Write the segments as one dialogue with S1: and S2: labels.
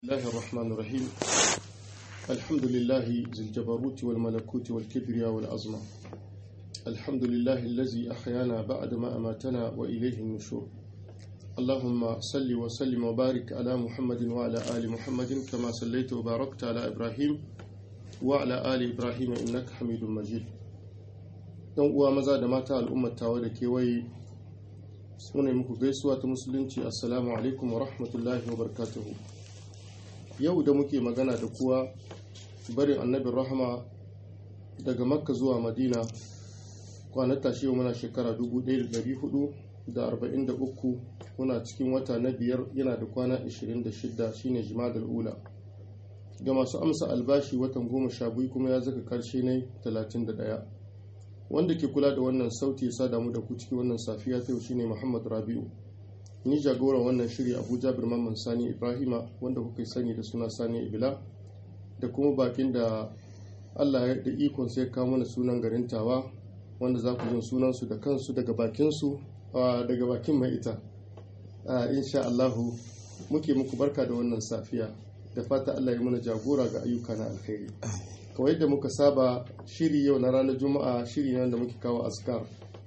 S1: الله الرحمن الرحيم الحمد لله ذي الجبروت والملكوت والكبرياء والعظمة الحمد لله الذي أحيانا بعد ما أماتنا وإليه النشور اللهم صل وسلم وبارك على محمد وعلى آل محمد كما صليت وباركت على إبراهيم وعلى آل إبراهيم إنك حميد مجيد don uwa maza da mata al'ummar tawa da kewaye sune muku gaisuwa ta musulunci assalamu alaikum wa rahmatullahi wa barakatuhu yau da muke magana da kuwa barin annabin rahama daga makka zuwa madina kwanata shi muna shekara 1443 muna cikin wata na biyar yana da kwana 26 shine jimadar ula ga masu amsa albashi watan goma sha biyu kuma ya zaka karshe ne 31 wanda ke kula da wannan sauti ya sada mu da ku cikin wannan safiya ta yau shine muhammad rabi'u ni jagoran wannan shiri abuja birman sani ibrahima wanda kuka sani da suna sani ibila da kuma bakin da allah ya da ikon sai kawo mana sunan garin tawa wanda za ku jin sunansu da kansu daga bakinsu daga bakin mai ita insha allahu muke muku barka da wannan safiya da fata allah ya mana jagora ga ayyuka na alkhairi kawai da muka saba shiri yau na ranar juma'a shiri ne da muke kawo askar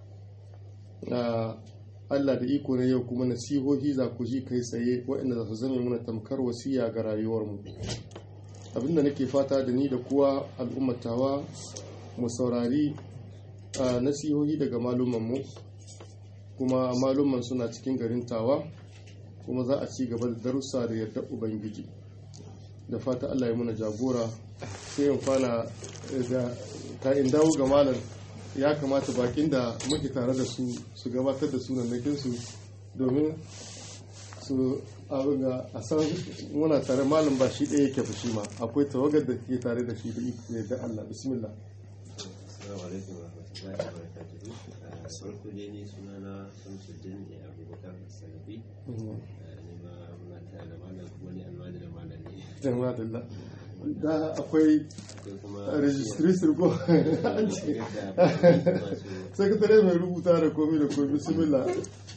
S1: Allah da iko na yau kuma nasihohi za ku ji kai tsaye waɗanda za su zame muna tamkar wasiya ga rayuwarmu abinda nake fata da ni da kuwa al'ummatawa mu saurari nasihohi daga malumanmu kuma maluman suna cikin garin tawa kuma za a ci gaba da darussa da yadda ubangiji da fata Allah ya muna jagora sai in fana da ka in dawo ga malam ya kamata bakin da muke tare da su su gabatar da sunannakin su domin su abin ga a san muna tare malam ba shi ɗaya yake fushi ma akwai tawagar da ke tare da shi da da Allah bismillah
S2: assalamu alaikum wa rahmatullahi wa barakatuhu farko dai ni sunana Shamsuddin ne Abubakar Salafi ni ma muna tare da malam kuma ni almajirin malam ne
S1: jama'a da akwai registration ko an ce sakatare mai rubuta da komi da komi bismillah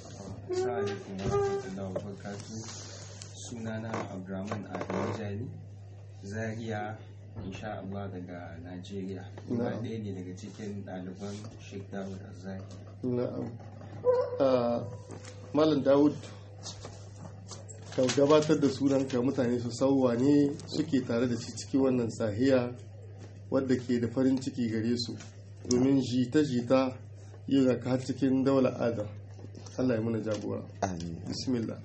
S3: sunana abdurrahman adamu jali zaria insha Allah daga Najeriya kuma ɗaya ne daga cikin ɗaliban Sheikh Dawud Azari
S1: na'am Malam Dawud ka gabatar da sunanka mutane su sauwa ne suke tare da shi cikin wannan sahiya wadda ke da farin ciki gare su domin jita-jita yi ga ka cikin daular adam Allah ya muna jagora bismillah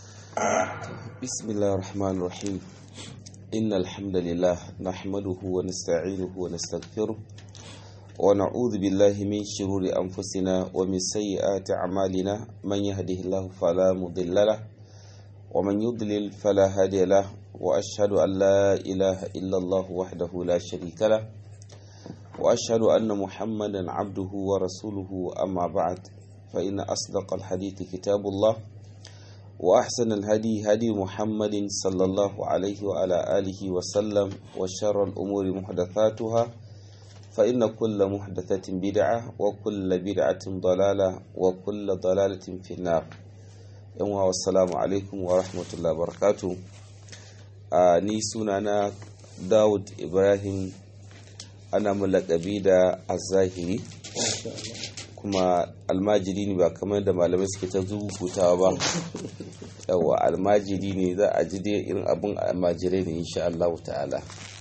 S4: bismillah rahman rahim inna alhamdulillah nahmaduhu wa nasta'inuhu wa nastaghfiruh wa na'udhu billahi min shururi anfusina wa min sayyiati a'malina man yahdihillahu fala mudilla lahu ومن يضلل فلا هادي له وأشهد أن لا إله إلا الله وحده لا شريك له وأشهد أن محمدا عبده ورسوله أما بعد فإن أصدق الحديث كتاب الله وأحسن الهدي هدي محمد صلى الله عليه وعلى آله وسلم وشر الأمور محدثاتها فإن كل محدثة بدعة وكل بدعة ضلالة وكل ضلالة في النار yanwa wassalamu alaikum wa rahmatullahi barakatu a ni sunana dawud ibrahim ana mulakabi da azahiri kuma almajiri ne ba kamar da malamai suke ta zubutawa ba yawa almajiri ne za a ji dai irin abin almajirai ne insha Allah ta'ala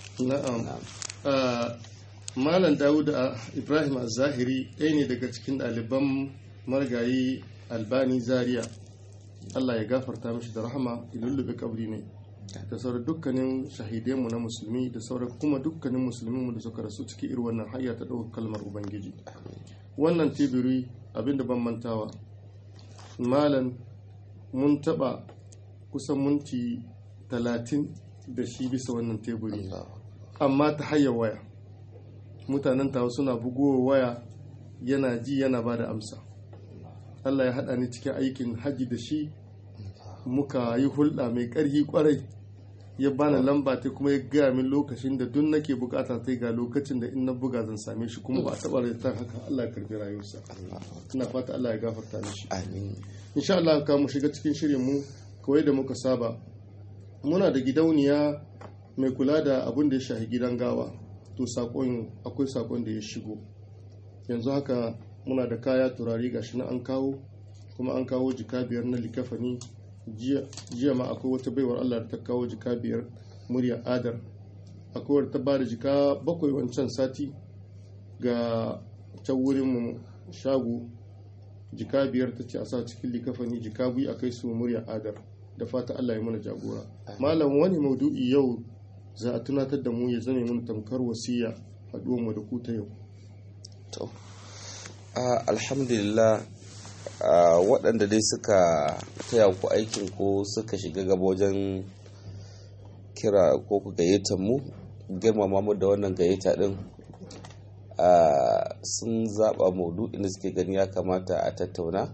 S1: na'am malam dawud ibrahim azahiri ɗaya ne daga cikin ɗaliban margayi albani zaria Allah ya gafarta mishi da rahama lullube kabri ne da sauran dukkanin shahidanmu na musulmi da sauran kuma dukkanin musulminmu da suka rasu ciki irin wannan hayya ta ɗaukar kalmar ubangiji wannan tebiri abinda ban mantawa malam mun taɓa kusan minti talatin da shi bisa wannan teburi amma ta hanyar waya mutanen tawa suna bugowa waya yana ji yana ba da amsa Allah ya haɗa ni cikin aikin haji da shi muka yi hulɗa mai ƙarfi ƙwarai ya bani lamba ta kuma ya gaya min lokacin da duk nake bukata ta ga lokacin da in na buga zan same shi kuma ba a taɓa rayuwa haka Allah ya karbi rayuwarsa ina fata Allah ya gafarta mishi
S4: amin
S1: insha Allah ka mu shiga cikin shirin mu kawai da muka saba muna da gidauniya mai kula da abin da ya shahi gidan gawa to sakon akwai sakon da ya shigo yanzu haka muna da kaya turare gashi na an kawo kuma an kawo jika biyar na likafani jiya ma akwai wata baiwar allah da ta kawo jika biyar murya adar akwai wadda ta ba da jika bakwai wancan sati ga can wurin shago jika biyar ta ce a sa cikin likafani jika biyu a kai su murya adar da fata allah ya mana jagora malam wani maudu'i yau za a tunatar da mu ya zame mana tamkar wasiya haɗuwanmu da ku ta yau
S4: to alhamdulillah waɗanda dai suka taya ku aikin ko suka shiga gaba wajen kira ko ku gayyata mu girmama mu da wannan gayyata din sun zaɓa maudu'in da suke gani ya kamata a tattauna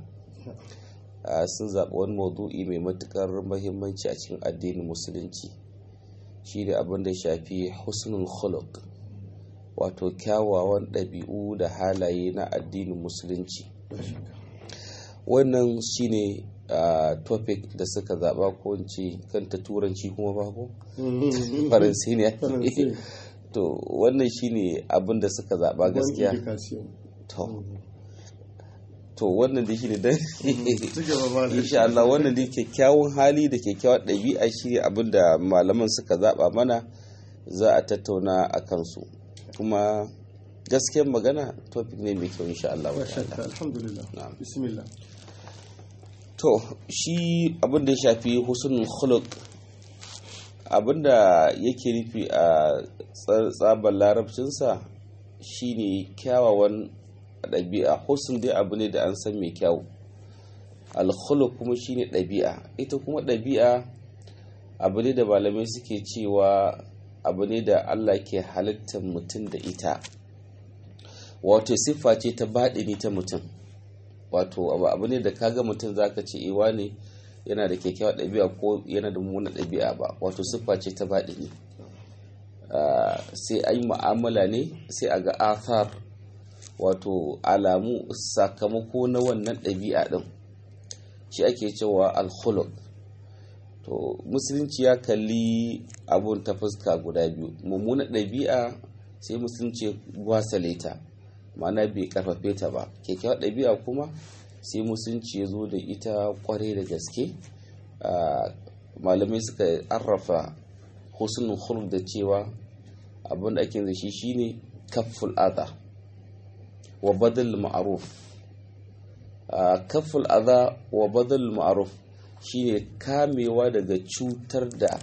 S4: sun zaɓa wani maudu'i mai matuƙar mahimmanci a cikin addinin musulunci shi ne abin da shafi husnul khuluq wato kyawawan ɗabi'u da halaye na addinin musulunci wannan shine uh, topic da suka zaba ko ce kanta turanci kuma ba ko faransi ne to wannan shine abin da suka zaba gaskiya to to wannan da shine dan insha Allah wannan da kyakkyawan hali da kyakkyawan ɗabi'a shi abin da malaman suka zaba mana za a tattauna a kansu kuma gaskiyar magana topic ne mai kyau insha Allah
S1: alhamdulillah bismillah
S4: to shi abin da ya shafi husnul khuluq abin da yake nufi a tsabar larabcinsa shine kyawawan ɗabi'a husn dai abu ne da an san mai kyau alkhuluq kuma shine ɗabi'a ita kuma ɗabi'a abu ne da malamai suke cewa abu ne da Allah ke halittar mutum da ita wato siffa ce ta baɗini ta mutum wato abu ne da kaga mutum zaka ce iwa ne yana da kyakkyawar ɗabi'a ko yana da mummunan ɗabi'a ba wato siffa ce ta baɗini sai an yi mu'amala ne sai a ga athar wato alamu sakamako na wannan ɗabi'a ɗin shi ake cewa alkhuluk to musulunci ya kalli abun ta fuska guda biyu mummunan ɗabi'a sai musulunci gwasale ta ma'ana bai karfafe ta ba kyakkyawar ɗabi'a kuma sai musulunci ya zo da ita kwarai da gaske malamai suka arrafa husnul khuluq da cewa abin da ake da shi shine kafful adha wa badal ma'ruf kafful adha wa badal ma'ruf shine kamewa daga cutar da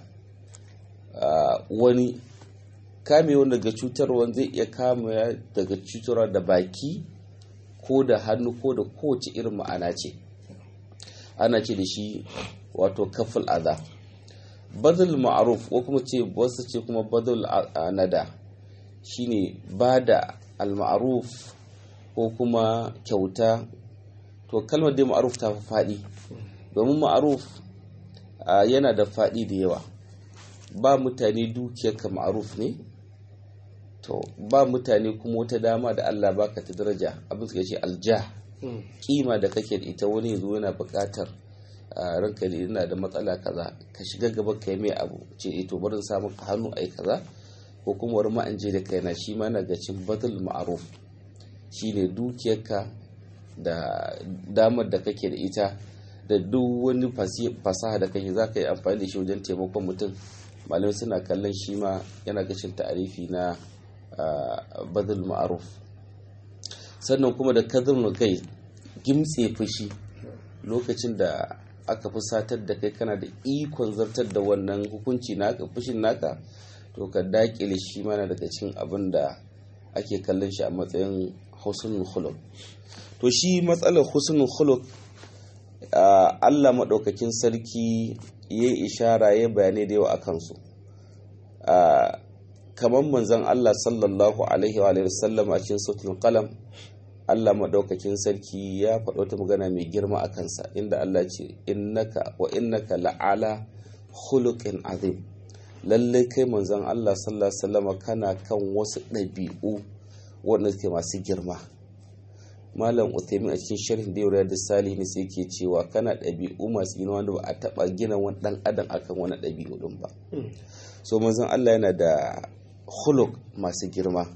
S4: wani kamewa daga cutarwa zai iya kamewa daga cutarwa da baki ko da hannu ko da kowace irin ma'ana ce ana ce da shi wato kaful adha badal ma'ruf ko kuma ce wasu ce kuma badal nada shine bada al-ma'ruf ko kuma kyauta to kalmar dai ma'ruf ta fi faɗi domin ma'ruf yana da faɗi da yawa ba mutane dukiyarka ma'ruf ne to ba mutane kuma wata dama da Allah baka ta daraja abin suka ce alja kima da kake da ita wani yanzu yana buƙatar ranka da yana da matsala kaza ka shiga gaba ka yi mai abu ce eh to barin samun ka hannu ai kaza ko kuma wani ma'anje da kaina shi ma na ga cin badal ma'ruf shine dukiyarka da damar da kake da ita da duk wani fasaha da kake za ka yi amfani da shi wajen taimakon mutum malamai suna kallon shi ma yana gashin ta'arifi na badal ma'aruf sannan kuma da kadhibul kai gimtse fushi lokacin da aka fusatar da kai kana da ikon zartar da wannan hukunci naka fushin naka to ka dakile shi mana daga cikin abin da ake kallon shi a matsayin husnul khuluq to shi matsalar husnul khuluq Allah maɗaukakin sarki ya ishara ya bayanai da yawa a kansu kamar manzon Allah sallallahu alaihi wa sallam a cikin sautin qalam Allah maɗaukakin sarki ya faɗo wata magana mai girma a kansa inda Allah ce innaka wa innaka la'ala khuluqin azim lallai kai manzon Allah sallallahu alaihi wasallam kana kan wasu ɗabi'u wanda suke masu girma malam uthaymin a cikin sharhin da yau da salihin sai yake cewa kana ɗabi'u masu gina wanda ba a taɓa gina wani ɗan adam akan wani ɗabi'u ɗin ba so manzon Allah yana da huluk masu girma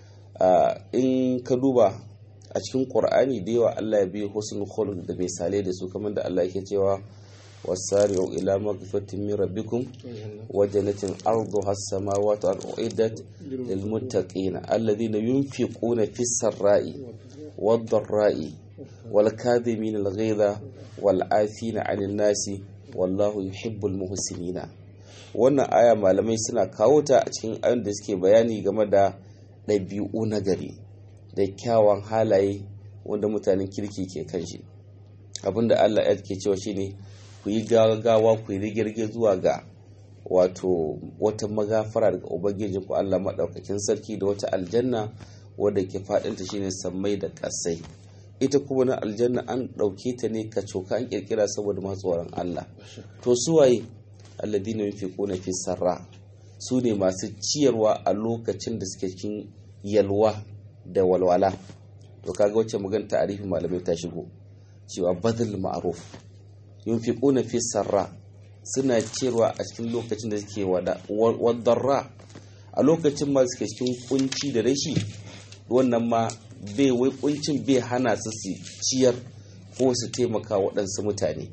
S4: in ka duba a cikin qur'ani da yawa Allah ya biyo husnul khuluq da misalai da su kamar da Allah yake cewa wasari'u ila maghfiratin min rabbikum wa jannatin arduha as-samawati wal uiddat lil muttaqin alladhina yunfiquna fis sarra'i wad dharra'i wal kadhimin al ghayza wal 'afina 'anil nasi wallahu yuhibbul muhsinina wannan aya malamai suna kawo ta a cikin ayon da suke bayani game da ɗabi'u na gari da kyawan halaye wanda mutanen kirki ke kan shi abinda Allah ya ke cewa shine ku yi gagawa ku yi rigirge zuwa ga wato wata magafara daga ubangiji ku Allah maɗaukakin sarki da wata aljanna wadda ke faɗinta shine sammai da ƙasai ita kuma na aljanna an ɗauke ta ne ka coka an ƙirƙira saboda masu tsoron Allah to suwaye alladina yunfiquna fi sarra su ne masu ciyarwa a lokacin da suke cikin yalwa da walwala to kaga wacce magana ta'arifin malamai ta shigo cewa badal ma'ruf yunfiquna fi sarra suna ciyarwa a cikin lokacin da suke wadarra a lokacin ma suke cikin kunci da rashi wannan ma bai wai kuncin bai hana su su ciyar ko su taimaka waɗansu mutane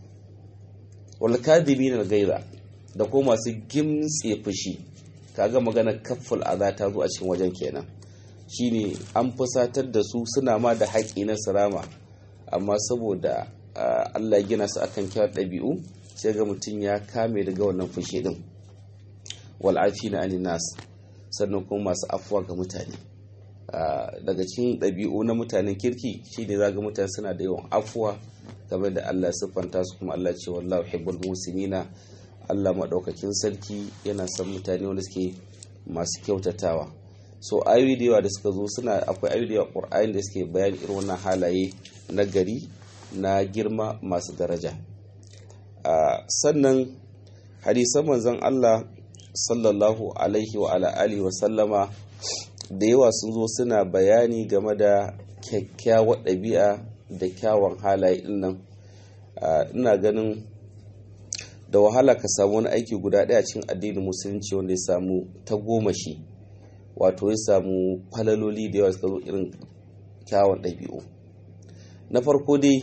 S4: walkadimin al-gaira da ko masu gimtse fushi kaga magana kafful aza ta zo a cikin wajen kenan shine an fusatar da su suna ma da haƙi na sarama amma saboda Allah ya gina su akan kyawar ɗabi'u sai ga mutum ya kame daga wannan fushi din wal afina anin nas sannan kuma masu afuwa ga mutane daga cikin ɗabi'u na mutanen kirki shine zaga mutane suna da yawan afuwa game da Allah ya siffanta su kuma Allah ce wallahu hibbul musinina Allah maɗaukakin sarki yana son mutane wanda suke masu kyautatawa so ayoyi da yawa da suka zo suna akwai ayoyi da yawa ƙur'ani da suke bayani irin wannan halaye na gari na girma masu daraja sannan hadisan manzon Allah sallallahu alaihi wa ala alihi wa sallama da yawa sun zo suna bayani game da kyakkyawar ɗabi'a da kyawun halaye din nan ina ganin da wahala ka samu wani aiki guda ɗaya cikin addinin musulunci wanda ya samu ta goma shi wato ya samu falaloli da yawa suka zo irin kyawun ɗabi'u na farko dai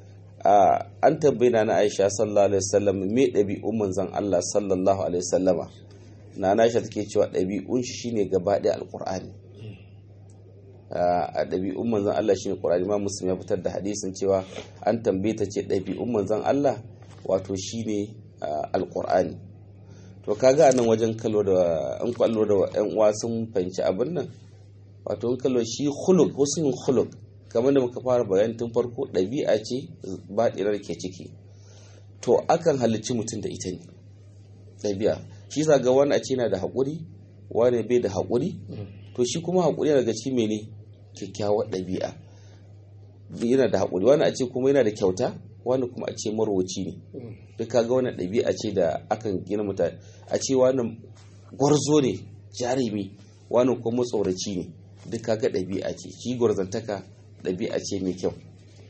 S4: an tambayi na aisha sallallahu alaihi wasallam me ɗabi'un manzon Allah sallallahu alaihi wasallama na aisha take cewa ɗabi'un shi shine gaba ɗaya alƙur'ani a ɗabi'un manzon Allah shine Qur'ani ma Muslim ya fitar da hadisin cewa an tambaye ta ce ɗabi'un manzon Allah wato shine alƙur'ani to kaga nan wajen kallo da an kwallo da ƴan uwa sun fahimci abin nan wato in kallo shi khuluq husnul khuluq kamar da muka fara bayani tun farko ɗabi'a ce baɗirar ke ciki to akan halicci mutum da ita ne ɗabi'a shi sa ga wani a ce yana da haƙuri wani bai da haƙuri to shi kuma haƙuri daga cikin mene kyakkyawar ɗabi'a yana da haƙuri wani a ce kuma yana da kyauta wani kuma a ce marwaci ne duk kaga wani ɗabi'a ce da akan gina mutane a ce wani gwarzo ne jarumi wani kuma tsoraci ne duk kaga ɗabi'a ce shi gwarzantaka ɗabi'a ce mai kyau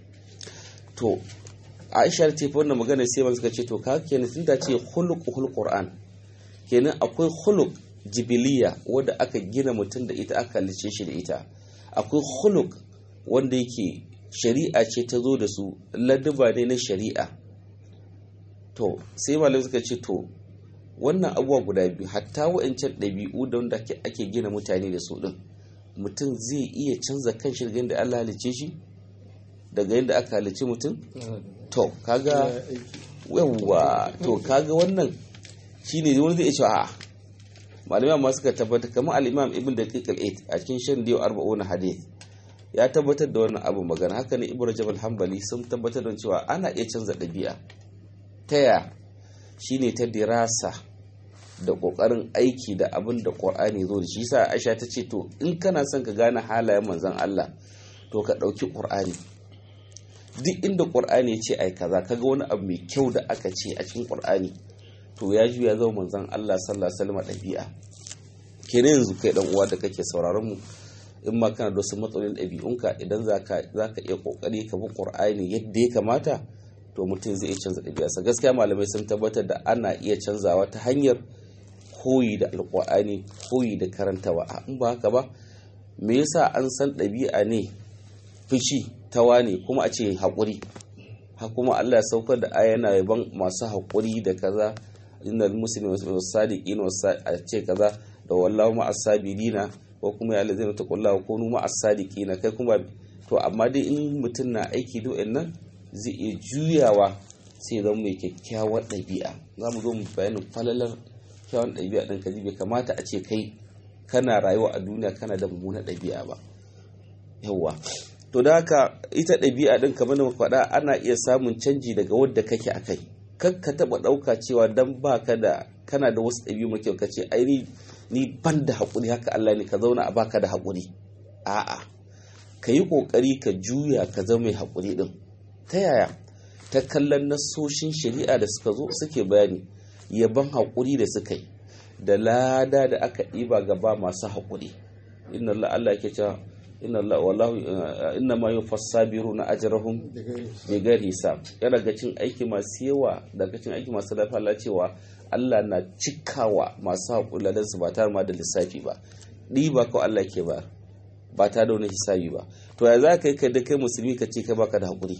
S4: to aisha ta fi wannan magana sai ban suka ce to ka kenan tun da ce huluk qur'an kenan akwai huluk jibiliya wadda aka gina mutum da ita aka halice shi da ita akwai huluk wanda yake shari'a ce ta zo da su laduba ne na shari'a to sai malamai suka ce to wannan abubuwa guda biyu hatta wa'ancan ɗabi'u da wanda ake gina mutane da su ɗin mutum zai iya canza kan shi daga yadda Allah halice shi daga yadda aka halice mutum to kaga yawwa to kaga wannan shine wani zai iya cewa a'a malamai amma suka tabbatar kamar al-imam ibn daqiq al-8 a cikin shan diyo 40 hadith ya tabbatar da wannan abu magana haka ne ibnu rajab al-hanbali sun tabbatar da cewa ana iya canza ɗabi'a ta ya shine ta dirasa da kokarin aiki da abin da qur'ani zo da shi yasa aisha ta ce to in kana son ka gane halayen manzon Allah to ka ɗauki qur'ani duk inda qur'ani ya ce ai kaza kaga wani abu mai kyau da aka ce a cikin qur'ani to ya juya zama manzon Allah sallallahu alaihi wasallam ɗabi'a kenan yanzu kai dan uwa da kake sauraron mu in ma kana da wasu matsalolin ɗabi'unka idan za ka iya ƙoƙari ka bi ƙur'ani yadda ya kamata to mutum zai iya canza ɗabi'arsa gaskiya malamai sun tabbatar da ana iya canzawa ta hanyar koyi da alƙur'ani koyi da karantawa in ba haka ba me yasa an san ɗabi'a ne fushi tawa ne kuma a ce haƙuri ha kuma Allah ya saukar da aya yana yaban masu haƙuri da kaza innal muslimin wasadiqin a ce kaza da wallahu ma as-sabirina ko kuma ya lazina taqullaha kunu ma as-sadiqina kai kuma to amma dai in mutum na aiki do nan zai iya juyawa sai zama mai kyakkyawar ɗabi'a za mu zo mu bayanin falalar kyawun ɗabi'a ɗin ka bai kamata a ce kai kana rayuwa a duniya kana da mummunar ɗabi'a ba yawwa to da haka ita ɗabi'a ɗin kamar da faɗa ana iya samun canji daga wadda kake a kai kan ka taɓa ɗauka cewa dan ba ka da kana da wasu ɗabi'u mai kyau ka ce ai ni ban da haƙuri haka Allah ne ka zauna a baka da haƙuri a'a ka yi ƙoƙari ka juya ka zama mai haƙuri ɗin ta yaya ta kallon nasoshin shari'a da suka zo suke bayani yaban haƙuri da suka yi da lada da aka ɗiba gaba masu haƙuri inna Allah Allah yake cewa inna Allah wallahu inna ma yufassabiru na ajrahum bi ghairi hisab yana ga cin aiki masu yawa daga cin aiki masu lafiya Allah cewa Allah na cikawa masu haƙuri ladan su ba tare ma da lissafi ba ɗiba ko Allah ke ba ba ta da wani hisabi ba to ya za ka yi ka da kai musulmi ka ce kai baka da haƙuri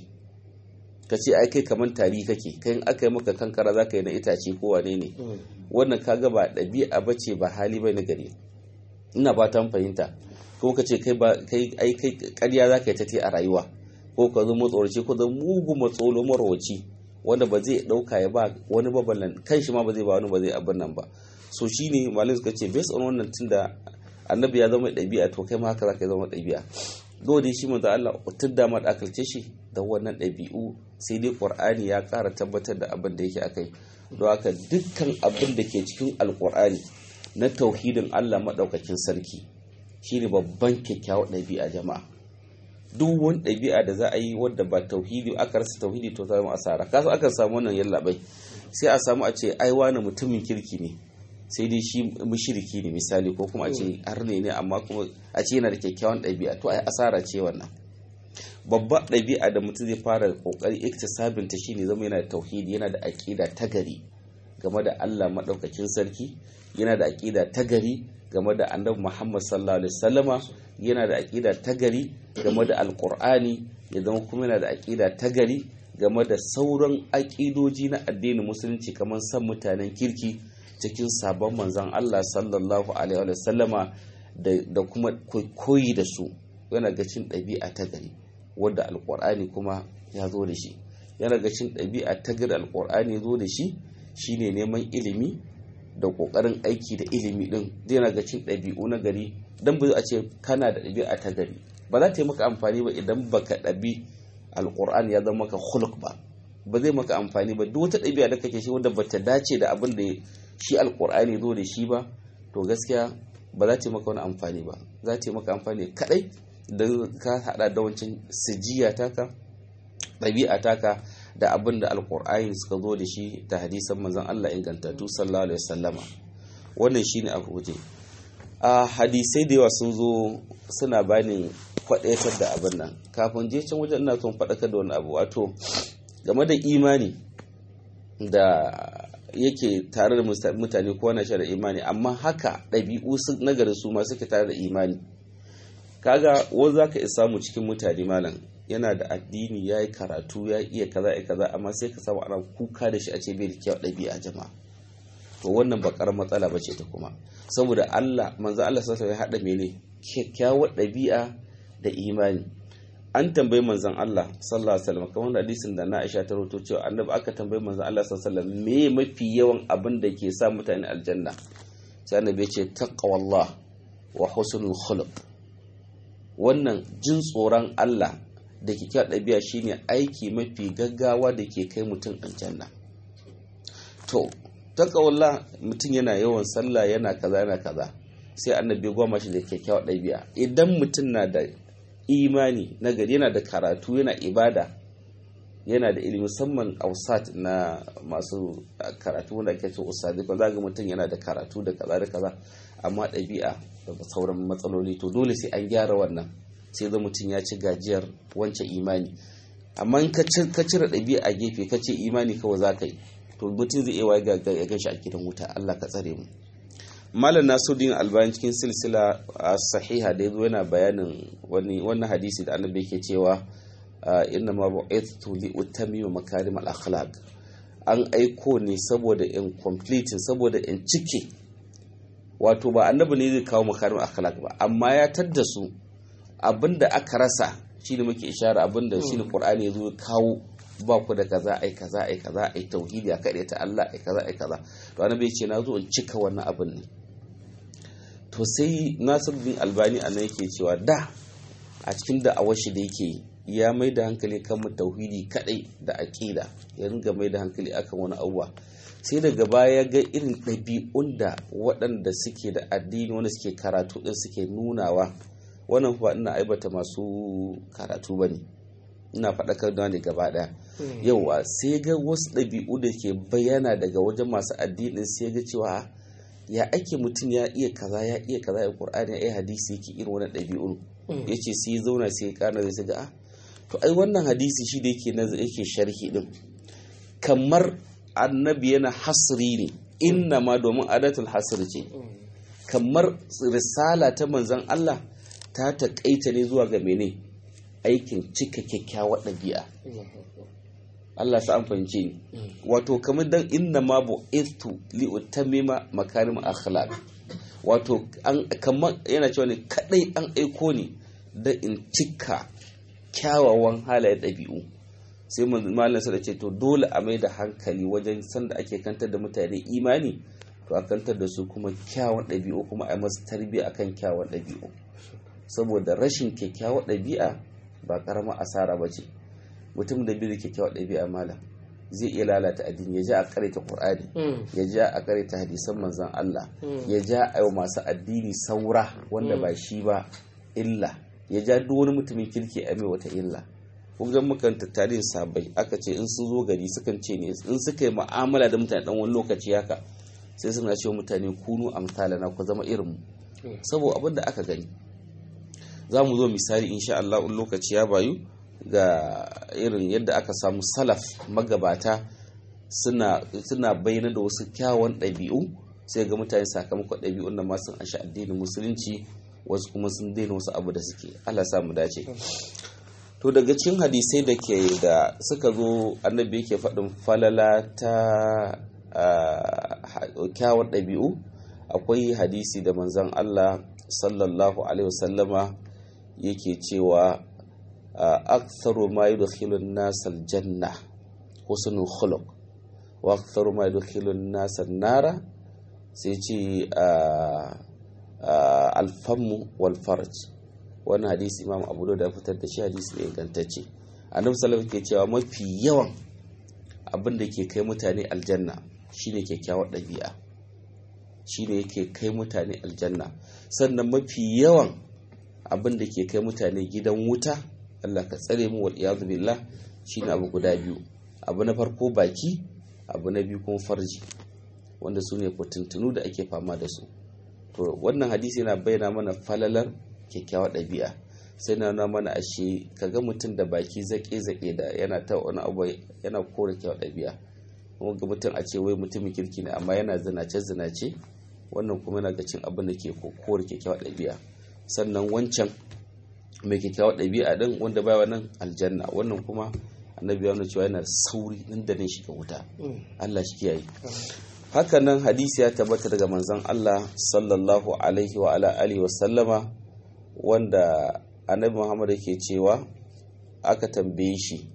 S4: ka ce ai kai kamar tari kake kai in aka yi maka kankara za ka yi na itace ko wane ne wannan kaga ba ɗabi'a ba ce ba hali bai na gari ina ba ta fahimta ko ka ce kai ba kai ai kai ƙarya za ka yi ta te a rayuwa ko ka zo matsoraci ko zan mugu matsolo marwaci wanda ba zai ɗauka ya ba wani babalan kan shi ma ba zai ba wani ba zai abin nan ba so shine malin suka ce based on wannan tunda annabi ya zama ɗabi'a to kai ma haka za ka zama ɗabi'a dole shi manzo Allah tudda ma da akalce shi da wannan ɗabi'u sai dai Qur'ani ya ƙara tabbatar da abin da yake akai don haka dukkan abin da ke cikin alƙur'ani na tauhidin Allah maɗaukakin sarki shine babban kyakkyawar ɗabi'a jama'a duk wani ɗabi'a da za a yi wadda ba tauhidi aka rasa tauhidi to zama asara kasu akan samu wannan yallaɓai sai a samu a ce ai wani mutumin kirki ne sai dai shi mushriki ne misali ko kuma a ce arne ne amma kuma a ce yana da kyakkyawan ɗabi'a to ai asara ce wannan babbar ɗabi'a da mutum zai fara kokari iktisabin ta shine zama yana da tauhidi yana da aqida ta gari game da Allah madaukakin sarki yana da aqida ta gari game da Annabi Muhammad sallallahu alaihi wasallama yana da aqida ta gari game da alqur'ani ya zama kuma yana da aqida ta gari game da sauran aƙidoji na addinin musulunci kamar san mutanen kirki cikin sabon manzan Allah sallallahu alaihi wa sallama da kuma koyi da su yana ga cin ɗabi'a ta gari wadda alƙur'ani kuma ya zo da shi yana ga cin ɗabi'a ta gari alƙur'ani ya zo da shi shine neman ilimi da ƙoƙarin aiki da ilimi ɗin yana ga cin ɗabi'u na gari don ba a ce kana da ɗabi'a ta gari ba za ta yi maka amfani ba idan baka ɗabi alƙur'ani ya zama maka huluk ba ba zai maka amfani ba duk wata ɗabi'a da kake shi wanda bata dace da abin da shi alkur'ani zo da shi ba to gaskiya ba za ta maka wani amfani ba za ta maka amfani kadai don ka hada da wancan sijiya taka ɗabi'a taka da abin da alkur'ani suka zo da shi ta hadisan manzon Allah ingantattu sallallahu alaihi wasallama wannan shine a guje a hadisai da yawa sun zo suna bani kwadaitar da abin nan kafin je can wajen ina son faɗakar da wani abu wato game da imani da yake tare da mutane ko na da imani amma haka ɗabi'u nagari su ma suke tare da imani kaga wani za ka samu cikin mutane malam yana da addini ya yi karatu ya iya kaza ya kaza amma sai ka samu ana kuka da shi a ce bai da kyau ɗabi'a jama'a to wannan bakar matsala ba ce ta kuma saboda Allah manzo Allah sallallahu ya haɗa mene kyakkyawar ɗabi'a da imani an tambayi manzon Allah sallallahu alaihi wasallam kamar hadisin da na Aisha ta rawaito cewa annabi aka tambayi manzon Allah sallallahu alaihi wasallam me mafi yawan abin da ke sa mutane aljanna sai annabi ya ce taqwallah wa husnul khuluq wannan jin tsoron Allah da kyakkyawar ɗabi'a shine aiki mafi gaggawa da ke kai mutum aljanna to taqwallah mutum yana yawan sallah yana kaza yana kaza sai annabi goma shi da kyakkyawar ɗabi'a idan mutum na da imani na gari yana da karatu yana ibada yana da ilimi musamman ausat na masu karatu wanda ake ce ustadi ko za ga mutum yana da karatu da kaza da kaza amma ɗabi'a da sauran matsaloli to dole sai an gyara wannan sai da mutum ya ci gajiyar wancan imani amma in ka cire ɗabi'a a gefe ka ce imani kawai za ka yi to mutum zai iya ga ya gashi a gidan wuta Allah ka tsare mu malam nasuddin albani cikin silsila a sahiha da yazo yana bayanin wani wannan hadisi da annabi yake cewa inna ma bu'ithtu li utammima makarim al akhlaq an aiko ne saboda in completing saboda in cike wato ba annabi ne zai kawo makarim akhlaq ba amma ya tadda su abinda aka rasa shine muke ishara abinda shine qur'ani yazo ya kawo ba ku da kaza ai kaza ai kaza ai tauhidi a kaɗai ta Allah ai kaza ai kaza to annabi ya ce na zo in cika wannan abin ne to sai Nasiruddin Albani anan yake cewa da a cikin da awashi da yake ya mai da hankali kan mu tauhidi kadai da aqida ya ringa mai da hankali akan wani abuwa sai daga baya ga irin ɗabi'un da waɗanda suke da addini wanda suke karatu din suke nunawa wannan fa ina aibata masu karatu bane ina faɗakar da ne gaba ɗaya yauwa sai ga wasu ɗabi'u da ke bayyana daga wajen masu addinin sai ga cewa ya ake mutum ya iya kaza ya iya kaza ya qur'ani ya iya hadisi yake irin wannan ɗabi'un yace sai ya zauna sai ya kana zai ga ah to ai wannan hadisi shi da yake nazari yake sharhi din kamar annabi yana hasri ne inna ma domin adatul hasr ce kamar risala ta manzon Allah ta taƙaita ne zuwa ga mene aikin cika kyakkyawar ɗabi'a Allah sa an fahimce ni wato kamar dan inna ma bu istu li utammima makarim akhlaq wato an kamar yana cewa ne kadai an aiko ni da in cika kyawawan halayen ɗabi'u sai malam sa da ce to dole a mai da hankali wajen sanda ake kantar da mutane imani to a kantar da su kuma kyawun ɗabi'u kuma a masu tarbiyya akan kyawun ɗabi'u saboda rashin kyakkyawar ɗabi'a ba karamar asara ba ce mutum da biyu da kyakkyawar ɗabi'a malam zai iya lalata addini ya ja a karanta qur'ani ya ja a karanta hadisan manzon Allah ya ja a yau masu addini saura wanda ba shi ba illa ya ja duk wani mutumin kirki a mai wata illa kun ga mukan tattarin sabai aka ce in sun zo gari sukan ce ne in suka yi mu'amala da mutane dan wani lokaci haka sai suna cewa mutane kunu amsalana ku zama irin mu saboda abin da aka gani za mu zo misali insha Allah in lokaci ya bayu ga irin yadda aka samu salaf magabata suna suna bayyana da wasu kyawun ɗabi'u sai ga mutane sakamakon ɗabi'un da masu an sha addinin musulunci wasu kuma sun daina wasu abu da suke Allah sa mu dace to daga cikin hadisai da ke da suka zo annabi yake faɗin falala ta kyawun ɗabi'u akwai hadisi da manzon Allah sallallahu alaihi wasallama yake cewa aktharu ma yudkhilu an-nas al-janna husnul khuluq wa aktharu ma yudkhilu an-nas an-nara sai ce al-famu wal farj wannan hadisi imam abu da fitar da shi hadisi ne ingantacce annabi sallallahu ke cewa mafi yawan abin da ke kai mutane aljanna shine kyakkyawar ɗabi'a shine yake kai mutane aljanna sannan mafi yawan abin da ke kai mutane gidan wuta Allah ka tsare mu wal iyadu billah shine abu guda biyu abu na farko baki abu na biyu kuma farji wanda su ne kutuntunu da ake fama da su to wannan hadisi yana bayyana mana falalar kyakkyawar ɗabi'a sai na nuna mana ashe kaga mutum da baki zaƙe-zaƙe da yana ta wani abu yana kore kyakkyawar ɗabi'a kuma ga mutum a ce wai mutumin kirki ne amma yana zinace-zinace wannan kuma yana ga cin abin da ke kore kyakkyawar ɗabi'a sannan wancan mai kyakkyawar ɗabi'a ɗin wanda baya wannan aljanna wannan kuma annabi ya nuna cewa yana sauri nan da nan shiga wuta Allah shi kiyaye haka nan hadisi ya tabbata daga manzon Allah sallallahu alaihi wa ala alihi wa sallama wanda annabi Muhammad yake cewa aka tambaye shi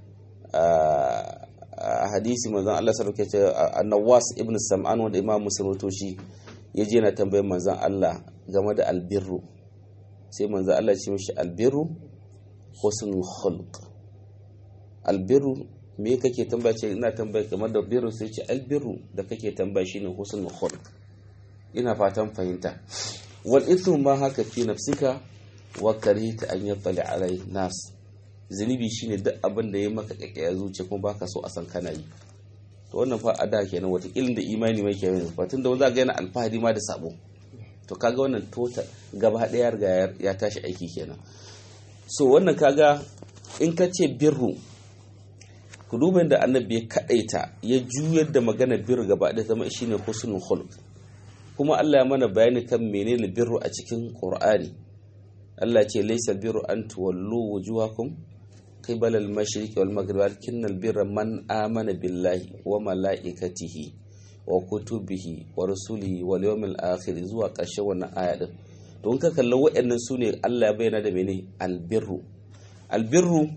S4: a hadisi manzon Allah sallallahu alaihi wa sallam annawas ibn sam'an wanda imam muslim wato shi yaje na tambayar manzon Allah game da albirru sai manzon Allah ya ce mishi albirru husnul khulq albirru me kake tambaya ce ina tambaya kamar da birru sai ce albirru da kake tambaya shine husnul khulq ina fatan fahimta wal ithmu ma haka fi nafsika wa karihta an yattali alai nas zunubi shine duk abin da ya maka kakaya zuciya kuma baka so a san kana yi to wannan fa a da kenan watakila da imani mai kenan fa tunda wanda ga yana alfahari ma da sabo to kaga wannan tota gaba daya riga ya tashi aiki kenan so wannan kaga in ka ce birru ku duba da annabi ya kadaita ya juyar da magana birru gaba da zama shine husnul khuluq kuma Allah ya mana bayani kan menene birru a cikin Qur'ani Allah ce laysa birru an tuwallu wujuhakum qibala al-mashriq wal maghrib walakinnal birra man amana billahi wa malaikatihi wa kutubihi wa rusulihi wal yawmil akhir zuwa ƙarshen wannan aya din to in ka kalli waɗannan su ne Allah ya bayyana da mene albirru albirru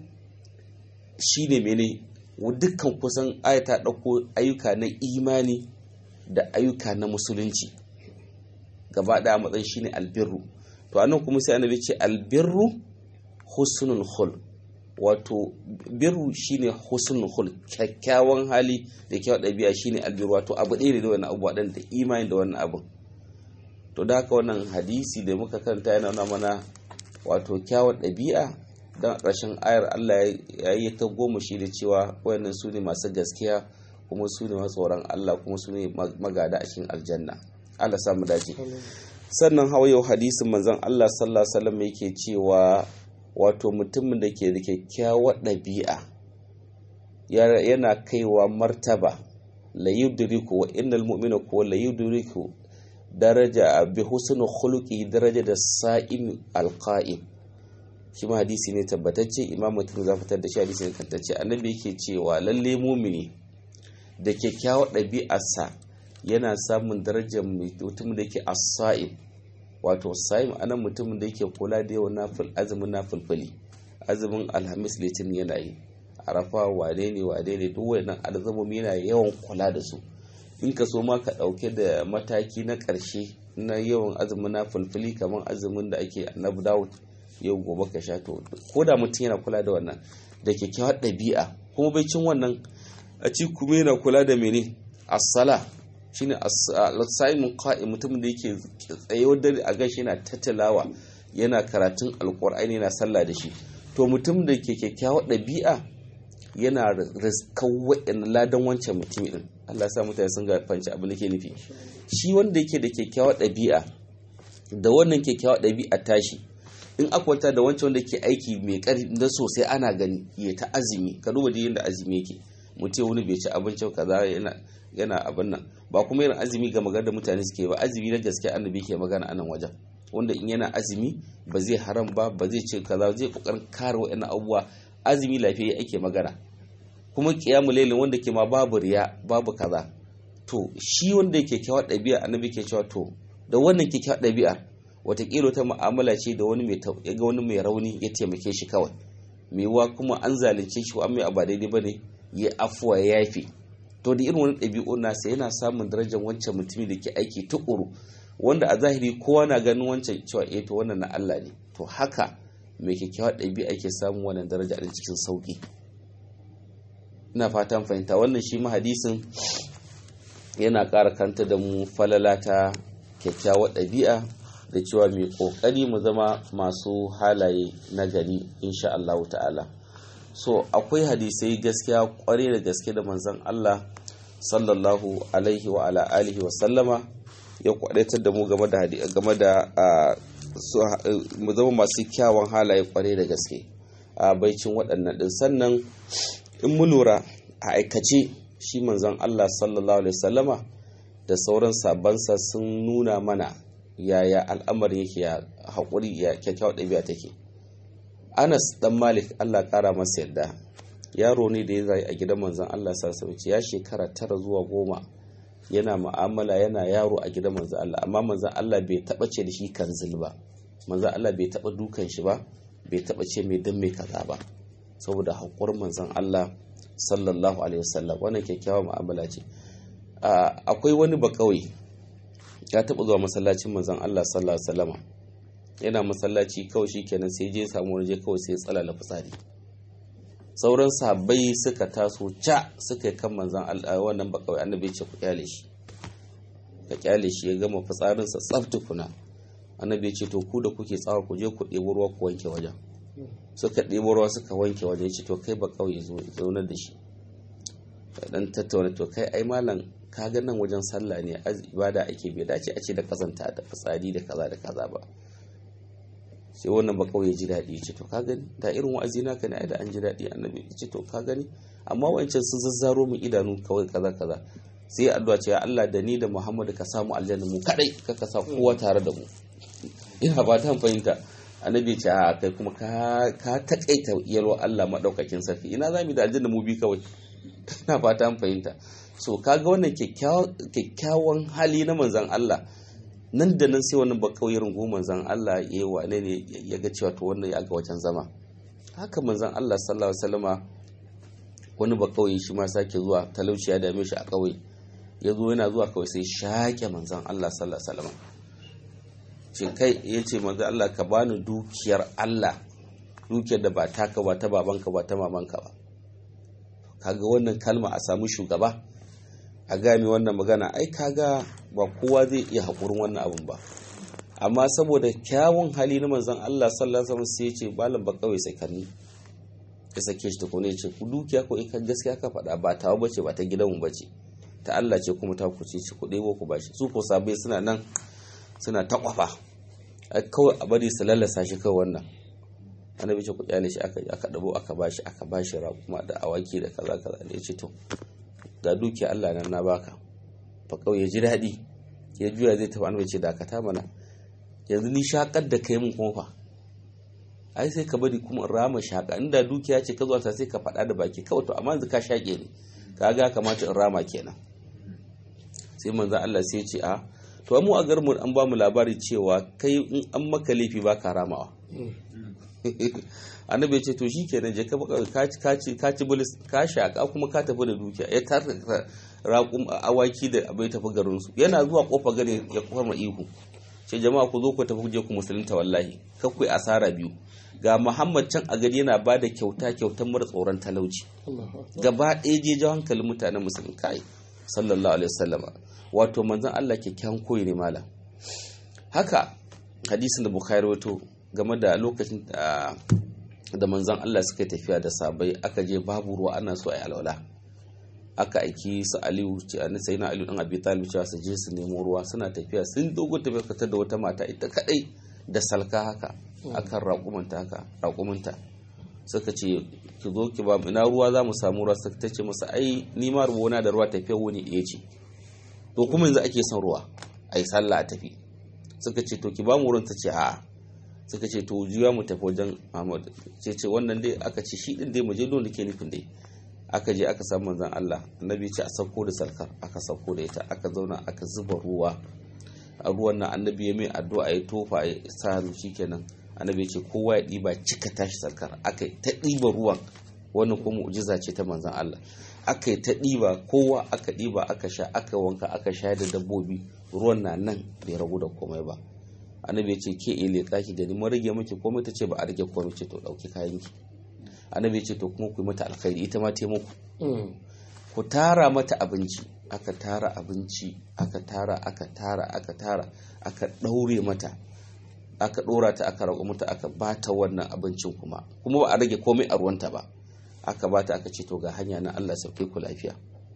S4: shine mene dukkan kusan aya ta ɗauko ayyuka na imani da ayyuka na musulunci gaba ɗaya matsayin shine albirru to anan kuma sai annabi ce albirru husnul khul wato birru shine husnul khul kyakkyawan hali da kyawun ɗabi'a shine albirru wato abu ɗaya ne da wannan abu da imani da wannan abun to da haka wannan hadisi da muka karanta yana nuna mana wato kyawun ɗabi'a don ƙarshen ayar Allah ya yi ta goma shi da cewa wayannan su ne masu gaskiya kuma su ne tsoron Allah kuma su ne magada a cikin aljanna Allah samu dace sannan hawa yau hadisin manzon Allah sallallahu alaihi wasallam yake cewa wato mutumin da ke da kyakkyawar ɗabi'a yana kaiwa martaba la yudriku wa innal mu'mina ko la yudriku daraja bi husnul khuluqi daraja da sa'im alqa'im shi ma hadisi ne tabbatacce imam mutum za fitar da shi hadisi ne kantacce annabi yake cewa lalle mumini da kyakkyawar ɗabi'arsa yana samun darajar mutum da yake as-sa'im wato sa'im anan mutumin da yake kula da yawan nafil azumin nafilfili azumin alhamis litinin yana yi arafa wane ne wane ne duk wannan alzamomi yana yawan kula da su in ka so ma ka ɗauke da mataki na ƙarshe na yawan azumin na fulfuli kamar azumin da ake annabi dawud yau gobe ka sha to ko da mutum yana kula da wannan da kyakkyawar ɗabi'a kuma bai cin wannan a ci kuma yana kula da mene as-sala shine as-saimun qa'im mutum da yake tsayewar dare a gashi yana tattalawa yana karatun alqur'ani yana sallah da shi to mutum da ke kyakkyawar ɗabi'a yana riskar wa'in ladan wancan mutum din Allah sa mutane sun ga fanci abin da ke nufi shi wanda yake da kyakkyawar ɗabi'a da wannan kyakkyawar ɗabi'a tashi in akwanta da wancan wanda ke aiki mai ƙarfi da sosai ana gani ya ta azumi ka duba da yadda azumi yake mutum wani bai ci abinci kaza yana yana abin nan ba kuma irin azumi ga magana da mutane suke ba azumi na gaske annabi ke magana anan wajen wanda in yana azumi ba zai haram ba ba zai ce kaza zai kokarin kare wa'annan abubuwa azumi lafiya ake magana kuma kiyamu lailin wanda ke ma babu riya babu kaza to shi wanda yake kyawar ɗabi'a annabi ke cewa to da wannan kyakkyawar ɗabi'a watakila ta mu'amala ce da wani mai ya ga wani mai rauni ya taimake shi kawai mai wa kuma an zalunce shi an mai abu daidai bane ya afuwa ya yafe to da irin wani ɗabi'u nasa yana samun darajar wancan mutumin da ke aiki tukuru wanda a zahiri kowa na ganin wancan cewa eh to wannan na Allah ne to haka mai kyakkyawar ɗabi'a ke samun wannan daraja a cikin sauki ina fatan fahimta wannan shi ma hadisin yana ƙara kanta da mu falala ta kyakkyawar ɗabi'a da cewa mai ƙoƙari mu zama masu halaye na gari insha Allah ta'ala so akwai hadisai gaskiya ƙware da gaske da manzon Allah sallallahu alaihi wa ala alihi wa sallama ya kwadaitar da mu game da game da mu zama masu kyawun halaye ƙware da gaske a baicin waɗannan ɗin sannan in mu lura a aikace shi manzon Allah sallallahu alaihi wasallama da sauran sabansa sun nuna mana yaya al'amarin yake ya haƙuri ya kyakkyawar ɗabi'a take Anas dan Malik Allah ƙara masa yadda yaro ne da ya zai a gidan manzon Allah sallallahu alaihi ya shekara tara zuwa goma yana mu'amala yana yaro a gidan manzon Allah amma manzon Allah bai taɓa ce da shi kanzil ba manzon Allah bai taɓa dukan shi ba bai taɓa ce mai dan mai kaza ba saboda haƙurin manzon Allah sallallahu alaihi wasallam wannan kyakkyawa mu'amala ce akwai wani bakawai ya taɓa zuwa masallacin manzon Allah sallallahu alaihi wasallama yana masallaci kawai shikenan sai je samu waje kawai sai tsalala fitsari sauran sahabbai suka taso ca suka yi kan manzon Allah wannan bakawai annabi ya ce ku kyale shi ka kyale shi ya gama fitsarinsa tsaf tukuna annabi ya ce to ku da kuke tsawa ku je ku ɗebo ruwa ku wanke wajen suka ɗebo ruwa suka wanke waje ya ce to kai ba kauye zo zaunar da shi dan tattauna to kai ai malam ka ga nan wajen sallah ne ibada ake bai dace a ce da kazanta da fitsari da kaza da kaza ba sai wannan ba kauye ji daɗi ya ce to ka gani da irin wa'azi naka ne ai da an ji daɗi annabi ya ce to ka gani amma wancan sun zazzaro mu idanu kawai kaza kaza sai addu'a ce ya Allah da ni da Muhammadu ka samu aljanna mu kadai ka ka sa kowa tare da mu ina ba ta fahimta annabi ce a kai kuma ka ka takaita yalwa Allah madaukakin sarki ina za mu da aljanna mu bi kawai ina fata an fahimta so kaga wannan kyakkyawan hali na manzon Allah nan da nan sai wannan bakawai rungu manzon Allah ya wane ne ya ga cewa to wannan ya ga wajen zama haka manzon Allah sallallahu alaihi wasallama wani bakawai shi ma sake zuwa talauci ya dame shi a kauye ya zo yana zuwa kawai sai shaƙe manzon Allah sallallahu alaihi wasallama ce kai ya ce manzon Allah ka bani dukiyar Allah dukiyar da ba taka ba ta babanka ba ta mamanka ba kaga wannan kalma a samu shugaba a gami wannan magana ai kaga ba kowa zai iya haƙurin wannan abun ba amma saboda kyawun hali na manzon Allah sallallahu alaihi wasallam sai ya ce malam ba kawai sai kanni ya sake shi tukune ya ce ku dukiya ko in gaskiya ka faɗa ba tawa bace ba ta gidanmu bace ta Allah ce kuma ta ku ce ku ɗebo ku bashi su ko sabai suna nan suna ta kwafa kawai a bari su lallasa shi kawai wannan annabi ce ku kyale shi aka aka dabo aka bashi aka bashi raƙuma da awaki da kaza kaza ne ya ce to ga dukiya Allah nan na baka fa kawai ya ji daɗi ya juya zai tafi annabi ce dakata mana yanzu ni shakar da kai mun kuma fa ai sai ka bari kuma in rama shaka inda dukiya ce ka zuwa sai ka faɗa da baki kawai to amma yanzu ka shaƙe ne kaga kamata in rama kenan sai manzo Allah sai ya ce a to mu a garmu an ba mu labari cewa kai in an maka laifi ba ka ramawa annabi ya ce to shi kenan je ka ci ka ci bulis ka shaka kuma ka tafi da dukiya ya tarka raƙum awaki da abai tafi garin su yana zuwa kofar gari ya kwarma ihu ce jama'a ku zo ku tafi je ku musulunta wallahi kakwai asara biyu ga muhammad can a gari yana ba da kyauta kyautan mara tsoron talauci gaba ɗaya je jawo hankalin mutanen musulun kai sallallahu alaihi wasallama wato manzon Allah kyakkyawan koyi ne malam haka hadisin da bukhari wato game da lokacin da manzon Allah suka tafiya da sabai aka je babu ruwa ana so a yi alwala aka aiki su aliyu sai na aliyu dan abi talib cewa su je su nemo ruwa suna tafiya sun dogo tafiya fitar da wata mata ita kadai da salka haka akan raƙumanta haka raƙumanta suka ce ki zo ki ba mu ina ruwa za mu samu ruwa suka tace masa ai ni ma ruwana da ruwa tafiya wani ɗaya ce to kuma yanzu ake son ruwa ai sallah a tafi suka ce to ki ba mu wurin ta ce a'a suka ce to juya mu tafi wajen Muhammad ce ce wannan dai aka ce shi din dai mu je don da ke nufin dai aka je aka samu manzon Allah annabi ce a sauko da salkar aka sauko da ita aka zauna aka zuba ruwa a ruwan nan annabi ya mai addu'a ya tofa ya sa hannu shikenan annabi ce kowa ya ɗiba cika tashi sarkar aka yi ta ɗiba ruwan wannan kuma mu'jiza ce ta manzon Allah aka yi ta ɗiba kowa aka ɗiba aka sha aka wanka aka sha da dabbobi ruwan na nan bai ragu da komai ba annabi ce ke ile ki gani mun rage miki komai ta ce ba a rage komai ce to ɗauki kayan ki annabi ce to kuma ku yi mata alkhairi ita ma taimako ku tara mata abinci aka tara abinci aka tara aka tara aka tara aka ɗaure mata aka ɗora ta aka rago mata aka bata wannan abincin kuma kuma ba a rage komai a ruwanta ba aka bata aka ce to ga hanya na Allah sauke ku lafiya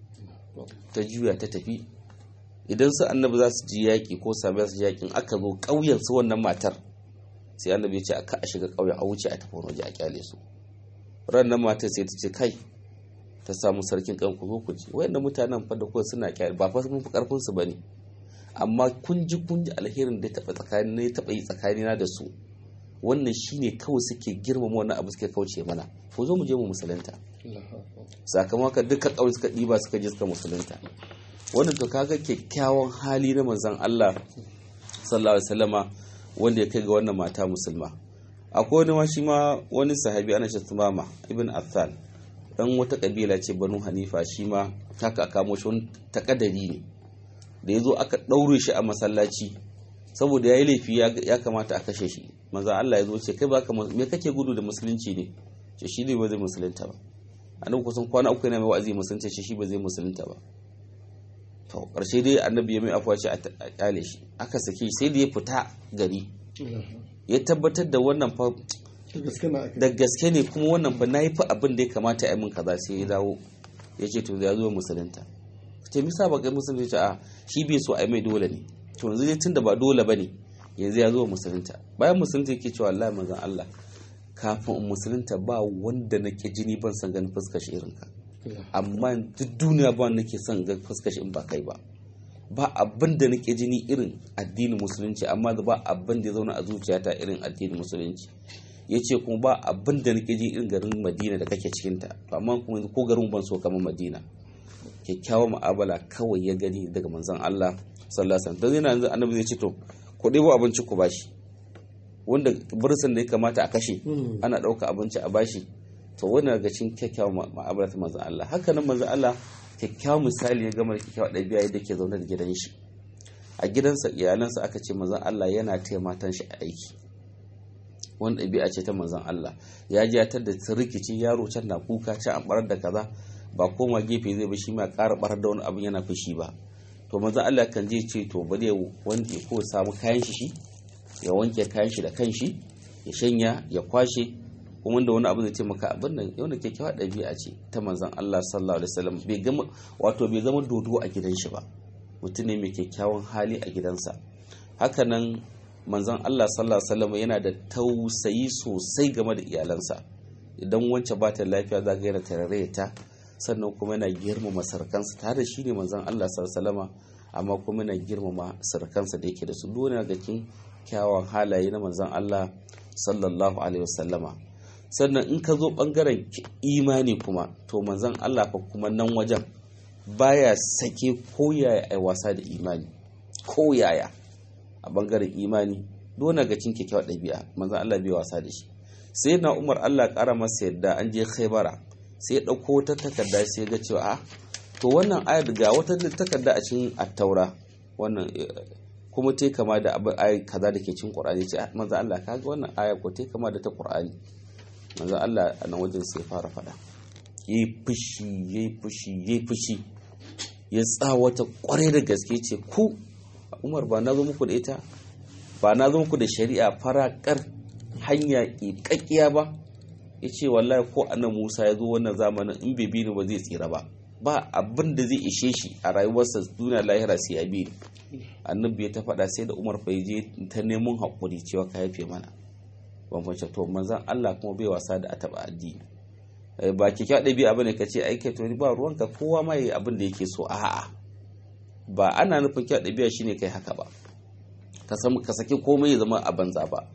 S4: ta juya ta tafi idan su annabi za su ji yaƙi ko sami su yaƙin aka zo ƙauyen su wannan matar sai annabi ya ce aka a shiga ƙauyen a wuce a tafi waje a kyale su ran nan matar sai ta ce kai ta samu sarkin kan ku zo ku ji wayannan mutanen fa da kuwa suna kyale ba fa mun fi karfin su bane amma kun ji kun ji alherin da ya taɓa tsakani ne taɓa yi tsakanina da su wannan shine kawai suke girmama wannan abu suke kauce mana ko zo mu je mu musulunta sakamakon duka ƙauye suka ɗiba suka je suka musulunta wannan to kaga kyakkyawan hali na manzon Allah sallallahu alaihi wasallama wanda ya kai ga wannan mata musulma akwai wani ma shi ma wani sahabi ana ce Tumama ibn Affan dan wata kabila ce Banu Hanifa shi ma haka aka kamo shi wani takadari ne da ya zo aka ɗaure shi a masallaci saboda ya yi laifi ya kamata a kashe shi maza Allah ya zo ce kai baka me kake gudu da musulunci ne ce shi ne ba zai musulunta ba annabi kusan kwana uku yana mai wa'azi musulunta ce shi ba zai musulunta ba to ƙarshe dai annabi ya mai afuwa ce a kyale shi aka sake sai da ya fita gari ya tabbatar da wannan fa
S1: da gaske na aka
S4: da gaske ne kuma wannan fa nayi fa abin da ya kamata a yi min kaza sai ya dawo ya ce to ya zo musulunta ce misa ba kai musulunta ce a shi bai so a yi mai dole ne to yanzu dai tunda ba dole bane yanzu ya zo musulunta bayan musulunta yake cewa wallahi manzon Allah kafin in musulunta ba wanda nake jini ban san ganin fuskar shi irin ka amma duk duniya ba wanda nake son ganin fuskar shi in ba kai ba ba abin da nake jini irin addinin musulunci amma ba abin da ya zauna a zuciyata irin addinin musulunci ya ce kuma ba abin da nake ji irin garin madina da kake cikinta amma kuma ko garin ban so kamar madina kyakkyawan mu'amala kawai ya gani daga manzon Allah sallallahu alaihi wasallam dan yana yanzu annabi zai ce to ku ɗebo abinci ku bashi wanda bursun da ya kamata a kashe ana ɗauka abinci a bashi to wani daga cikin kyakkyawan mu'amala ta manzon Allah haka nan manzon Allah kyakkyawan misali ya gama da kyakkyawan ɗabi'a yadda ke zaune da gidan shi a gidansa iyalansa aka ce manzon Allah yana taya matan shi aiki wani ɗabi'a ce ta manzon Allah ya ji ya da rikici yaro can na kuka can an barar da kaza ba koma gefe zai ba shi ma ƙara barar da wani abin yana fushi ba to manzon Allah kan je ce to bari ya wanke ko samu kayan shi shi ya wanke kayan shi da kanshi ya shanya ya kwashe kuma da wani abu zai ce maka abin nan yau da kyakkyawa ɗabi'a ce ta manzon Allah sallallahu alaihi wasallam bai gama wato bai zama dodo a gidan shi ba mutum ne mai kyakkyawan hali a gidansa hakanan manzon Allah sallallahu alaihi wasallam yana da tausayi sosai game da iyalansa idan wance ba ta lafiya za ga yana tarare ta sannan kuma yana girmama sarkansa tare da shi ne manzon Allah sallallahu alaihi wasallam amma kuma yana girmama sarkansa da yake da su dole ga cikin kyawun halaye na manzon Allah sallallahu alaihi wasallama sannan in ka zo bangaren imani kuma to manzon Allah fa kuma nan wajen baya sake ko yaya ai wasa da imani ko yaya a bangaren imani dole ga cin kyakkyawar ɗabi'a manzon Allah bai wasa da shi sai na Umar Allah ƙara masa yadda an je Khaibara sai ya ɗauko wata takarda sai ga cewa a to wannan ayar ga wata takarda a cikin attaura wannan kuma ta kama da abin ayar kaza da ke cikin Qur'ani ce manzon Allah kaga wannan aya ko ta kama da ta Qur'ani manzon Allah a nan wajen sai fara faɗa yayi fushi yayi fushi yayi fushi ya tsawata kwarai da gaske ce ku umar ba na zo muku da ita ba na zo muku da shari'a farakar hanya ƙiƙaƙiya ba ya ce wallahi ko annan musa ya zo wannan zamanin in bai bini ba zai tsira ba ba abin da zai ishe shi a rayuwarsa duniya lahira sai ya bi annabi ya ta faɗa sai da umar bai je ta neman haƙuri cewa ka yafe mana ban fahimci to manzan allah kuma bai wasa da a taɓa addini ba kyakkyawa ɗabi'a bane ka ce ai kai to ba ruwanka kowa ma yi abin da yake so a'a ba ana nufin kyau ɗabi'a shine kai haka ba ka san ka saki komai ya zama a banza ba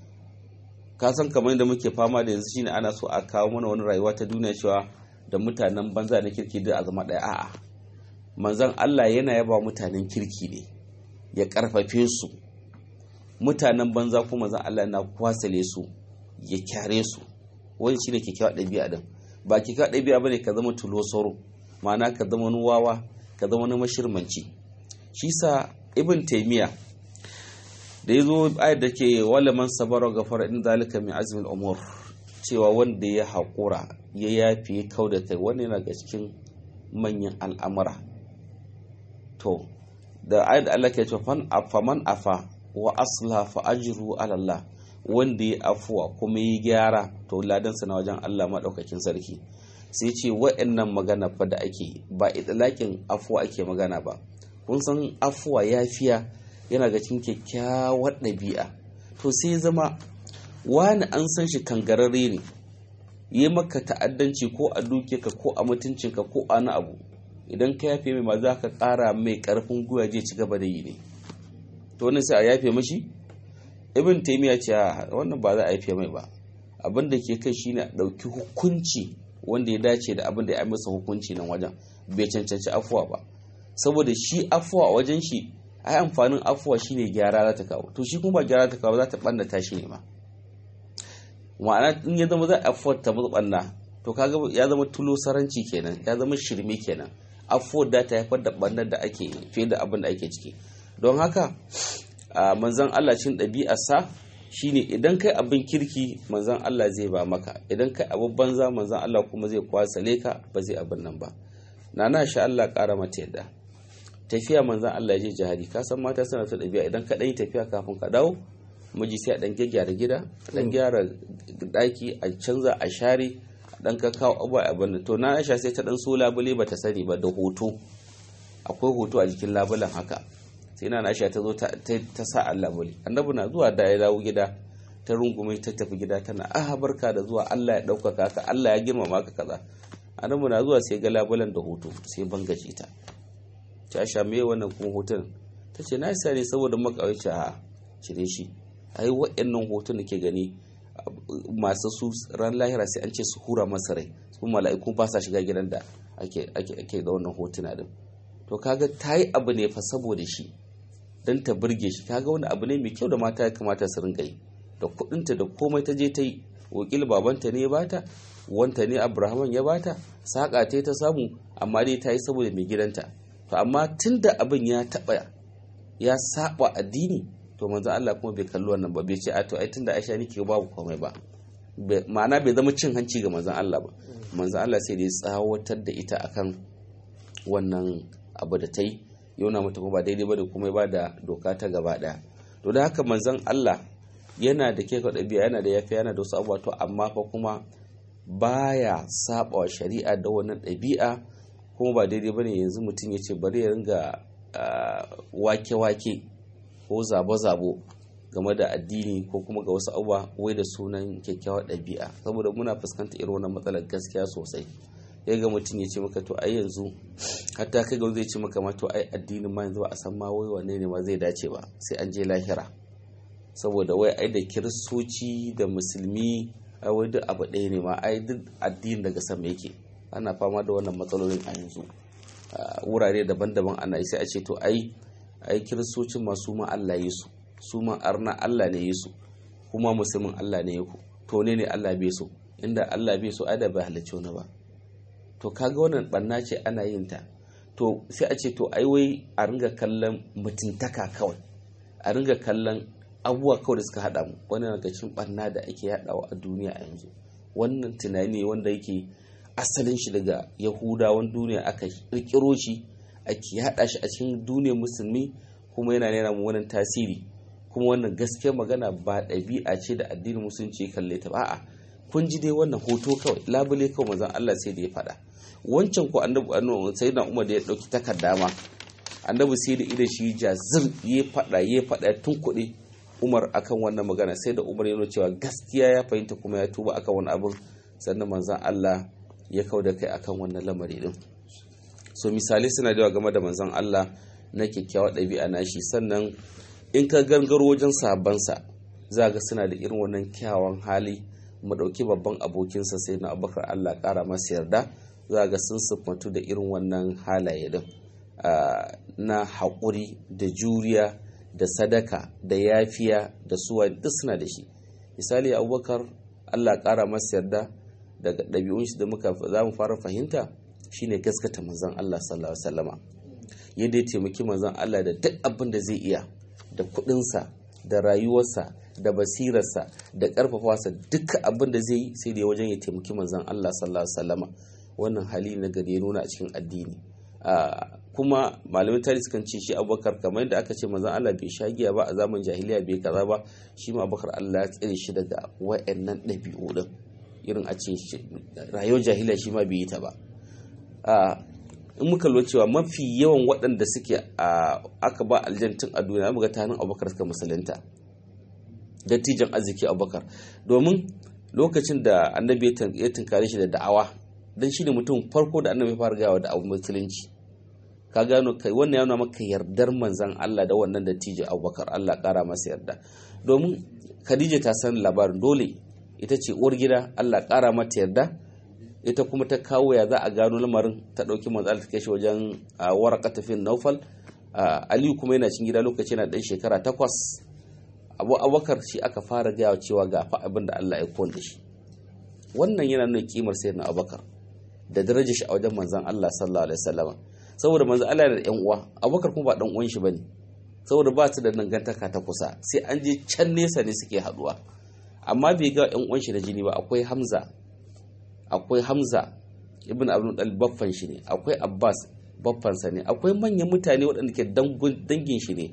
S4: ka san kamar yadda muke fama da yanzu shine ana so a kawo mana wani rayuwa ta duniya cewa da mutanen banza na kirki da a zama ɗaya a'a manzon Allah yana yaba mutanen kirki ne ya karfafe su mutanen banza kuma manzon Allah yana kwasale su ya kyare su wani shine kyakkyawa ɗabi'a din ba kyakkyawa ɗabi'a bane ka zama tulo sauro ma'ana ka zama wani wawa ka zama wani mashirmanci shi sa ibn taimiya da ya zo ayat da ke wale man sabara gafara in zalika min azmin umur cewa wanda ya haƙura ya yafi ya kau da kai wani yana ga cikin manyan al'amura to da ayat Allah ke cewa fan afa man afa wa asla fa ajru ala Allah wanda ya afuwa kuma yi gyara to ladansa na wajen Allah maɗaukakin sarki sai ce wa'annan magana fa da ake ba itilakin afuwa ake magana ba kun san afuwa yafiya yana ga cikin kyakkyawar ɗabi'a to sai zama wani an san shi kangararre ne yi maka ta'addanci ko a dukiyarka ko a mutuncinka ko a na abu idan ka yafe mai ma za ka ƙara mai ƙarfin gwiwa je ci gaba da yi ne to wannan sai a yafe mashi ibn taymiya ce wannan ba za a yafe mai ba abin da ke kai shine a ɗauki hukunci wanda ya dace da abin da ya masa hukunci nan wajen bai cancanci afuwa ba saboda shi afuwa a wajen shi ai amfanin afuwa shine gyara za ta kawo to shi kuma ba gyara ta kawo za ta ɓannata shi ne ma ma'ana in ya zama za a afuwar ta ɓanna to kaga ya zama tulo saranci kenan ya zama shirme kenan afuwar da ta haifar da ɓannar da ake fiye da abin da ake ciki don haka manzan Allah cin ɗabi'arsa shine idan kai abin kirki manzan Allah zai ba maka idan kai abin banza manzan Allah kuma zai kwasale ka ba zai abin nan ba nana sha Allah ƙara mata yadda tafiya manzan Allah ya je jihadi ka san mata suna ta ɗabi'a idan ka ɗan yi tafiya kafin ka dawo miji sai a dan gyara gida a dan gyara daki a canza a share a dan kakkawo abuwa abin da to na aisha sai ta dan so labule ba ta sani ba da hoto akwai hoto a jikin labulen haka sai na aisha ta zo ta sa a labule annabi na zuwa da ya dawo gida ta rungume ta tafi gida tana ah barka da zuwa Allah ya ɗaukaka ka Allah ya girmama ka kaza annabi na zuwa sai ga labulen da hoto sai bangaje ta ta sha me wannan kuma hoton ta ce na isa ne saboda makawai ce a cire shi ai waɗannan hoton da ke gani masu su ran lahira sai an ce su hura masa rai su mala'iku ba sa shiga gidan da ake ake da wannan hotuna din to kaga ta yi abu ne fa saboda shi don ta burge shi kaga wani abu ne mai kyau da mata ya kamata su ringa yi da kuɗinta da komai ta je ta yi wakil babanta ne ya bata wanta ne abrahaman ya bata saƙa ta ta samu amma dai ta yi saboda mai gidanta to amma tun da abin ya taɓa ya saba addini to manzo Allah kuma bai kalli wannan ba bai ce a to ai tunda Aisha nake babu komai ba ma'ana bai zama cin hanci ga manzon Allah ba manzon Allah sai da ya tsawatar da ita akan wannan abu da ta yi yana mata kuma ba daidai ba da kuma ba da doka ta gaba daya to da haka manzon Allah yana da ke ɗabi'a yana da yafi yana da wasu abubuwa to amma fa kuma baya saba wa shari'a da wannan ɗabi'a kuma ba daidai bane yanzu mutum ya ce bari ya ringa wake-wake ko zabo-zabo game da addini ko kuma ga wasu abubuwa wai da sunan kyakkyawar ɗabi'a saboda muna fuskantar irin wannan matsalar gaskiya sosai ya ga mutum ya ce maka to ai yanzu hatta kai ga zai ce maka ma to ai addinin ma yanzu ba a san ma wai wanne ne ma zai dace ba sai an je lahira saboda wai ai da kiristoci da musulmi ai wai duk abu ɗaya ne ma ai duk addinin daga sama yake ana fama da wannan matsalolin a yanzu wurare daban-daban ana sai a ce to ai ai kiristocin ma su ma Allah ya su su ma arna Allah ne ya su kuma musulmin Allah ne ya ku to ne ne Allah bai so inda Allah bai so ai da bai halarci wani ba to kaga wannan banna ce ana yin ta to sai a ce to ai wai a ringa kallon mutuntaka kawai a ringa kallon abubuwa kawai da suka haɗa mu wannan daga cikin barna da ake yaɗawa a duniya a yanzu wannan tunani wanda yake asalin shi daga yahudawan duniya aka kirkiro shi ake haɗa shi a cikin duniyar musulmi kuma yana nuna mu wannan tasiri kuma wannan gaskiyar magana ba ɗabi'a ce da addinin musulunci ya kalle ta ba a'a kun ji dai wannan hoto kawai labule kawai manzon Allah sai da ya faɗa wancan ko annabi annabi sai na Umar da ya dauki takarda ma annabi sai da idan shi jazir ya faɗa ya faɗa tun kuɗi Umar akan wannan magana sai da Umar ya nuna cewa gaskiya ya fahimta kuma ya tuba akan wani abin sannan manzon Allah ya kau da kai akan wannan lamari din so misali suna da game da manzon Allah na kyakkyawar ɗabi'a na shi sannan in ka gangaro wajen sabansa za ga suna da irin wannan kyawawan hali mu ɗauki babban abokinsa sai na abubakar Allah ƙara masa yarda za ga sun siffantu da irin wannan halaye din na haƙuri da juriya da sadaka da yafiya da suwa duk suna da shi misali abubakar Allah ƙara masa yarda daga ɗabi'un shi da muka za mu fara fahimta shine gaskata manzon Allah sallallahu alaihi wasallama yadda ya taimaki manzon Allah da duk abin da zai iya da kuɗinsa da rayuwarsa da basirarsa da ƙarfafawarsa duk abin da zai yi sai da wajen ya taimaki manzon Allah sallallahu alaihi wasallama wannan hali na gari ya nuna a cikin addini kuma malamin tarihi sukan ce shi abubakar kamar yadda aka ce manzon Allah bai sha giya ba a zaman jahiliya bai kaza ba shi ma abubakar Allah ya tsare shi daga wa'annan ɗabi'u din irin a ce rayuwar jahiliya shi ma bai yi ta ba in muka lura cewa mafi yawan waɗanda suke aka ba aljantin a duniya muga ta hannun abubakar suka musulunta dattijan arziki abubakar domin lokacin da annabi ya tunkare shi da da'awa don shi ne mutum farko da annabi ya fara gawa da abu musulunci ka gano kai wannan yana maka yardar manzan Allah da wannan dattijo abubakar Allah kara masa yarda domin khadija ta san labarin dole ita ce uwar gida Allah kara mata yarda ita kuma ta kawo ya za a gano lamarin ta ɗauki manzal ta kai shi wajen waraka tafin naufal aliyu kuma yana cin gida lokaci yana ɗan shekara takwas abu abubakar shi aka fara gaya cewa ga fa abin da Allah ya da shi wannan yana nuna kimar sayyidina abubakar da darajar shi a wajen manzon Allah sallallahu alaihi wasallam saboda manzon Allah yana da yan uwa abubakar kuma ba dan uwan shi bane saboda ba su da dangantaka ta kusa sai an je can nesa ne suke haduwa amma bai ga yan uwan shi da jini ba akwai hamza akwai hamza ibn abdul dalib baffan shi ne akwai abbas baffansa ne akwai manyan mutane waɗanda ke dangin shi ne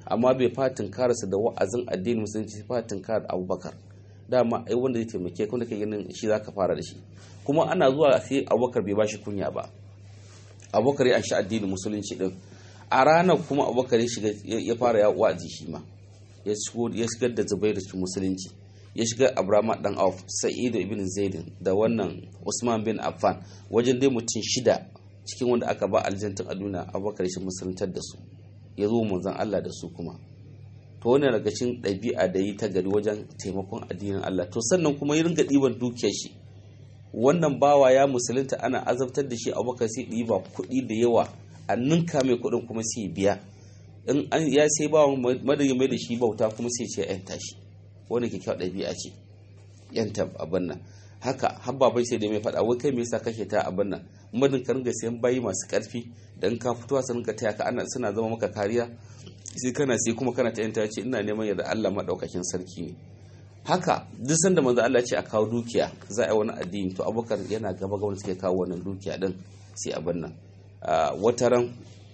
S4: amma bai fatin karasa da wa'azin addinin musulunci fatin kar abubakar dama ai wanda zai taimake ka wanda kai ganin shi zaka fara da shi kuma ana zuwa sai abubakar bai bashi kunya ba abubakar ya shi addinin musulunci din a ranar kuma abubakar ya shiga ya fara ya wa'azi shi ma ya shigar da zubairu cikin musulunci ya shiga abraham dan auf sa'idu ibn zaidin da wannan usman bin affan wajen dai mutum shida cikin wanda aka ba aljantin a duniya abubakar shi musuluntar da su ya zo manzon allah da su kuma to wannan daga cikin ɗabi'a da yi ta gari wajen taimakon addinin allah to sannan kuma ya ringa ɗiban dukiyar shi wannan bawa ya musulunta ana azabtar da shi abubakar sai ɗiba kuɗi da yawa a ninka mai kuɗin kuma sai biya in an ya sai bawa madadin mai da shi bauta kuma sai ce yan tashi wani kyakkyawar ɗabi'a ce yanta abin nan haka habba bai sai da mai faɗa wai kai me yasa kake ta abin nan madin ka ringa sayan bayi masu ƙarfi dan ka fitowa su ringa taya ka ana suna zama maka kariya sai kana sai kuma kana ta yanta ce ina neman yadda Allah madaukakin sarki ne haka duk sanda manzo Allah ce a kawo dukiya za a yi wani addini to abubakar yana gaba ga wanda suke kawo wannan dukiya din sai abin nan wata ran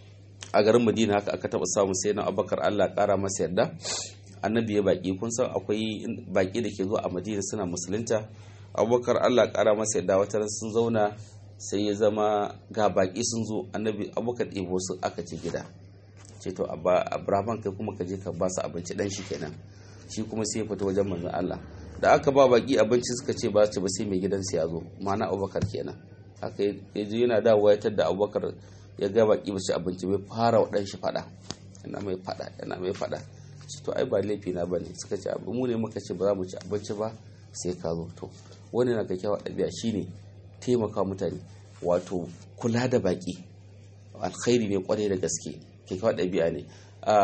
S4: a garin madina haka aka taba samu sai na abubakar Allah kara masa yarda annabi ya baki kun san akwai baki da ke zuwa a madina suna musulunta abubakar Allah kara masa yarda wata ran sun zauna sai ya zama ga baki sun zo annabi abubakar ɗebo su aka ce gida ce to abraham kai kuma ka je ka ba su abinci dan shi kenan shi kuma sai ya fita wajen manzon Allah da aka ba baki abinci suka ce ba su ba sai mai gidansa ya zo ma'ana abubakar kenan haka ya ji yana dawowa ya tadda abubakar ya ga baki ba su abinci bai fara wa ɗan shi faɗa yana mai faɗa yana mai faɗa ce to ai ba laifi na bane suka ce abu mu ne muka ce ba za mu ci abinci ba sai ka zo to wani na kyakkyawa ɗabi'a shine taimaka mutane wato kula da baki alkhairi ne kwarai da gaske kyakkyawa ɗabi'a ne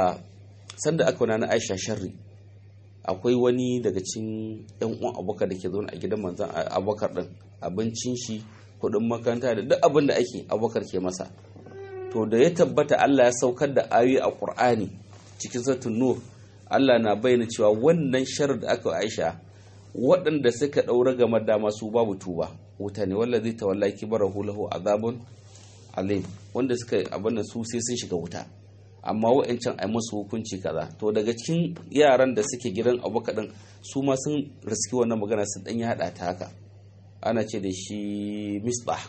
S4: sanda aka wani na aisha sharri akwai wani daga cikin yan uwan abubakar da ke zaune a gidan manzan abubakar din abincin shi kuɗin makaranta da duk abin da ake abubakar ke masa to da ya tabbata Allah ya saukar da ayoyi a Qur'ani cikin satun nur Allah na bayyana cewa wannan shar da aka Aisha waɗanda suka ɗaura game da masu babu tuba wuta ne wanda zai tawalla kibarahu lahu azabun alim wanda suka abin su sai sun shiga wuta amma wa'ancan ai musu hukunci kaza to daga cikin yaran da suke gidan abubakar din su ma sun riski wannan magana sun dan yada ta haka ana ce da shi misbah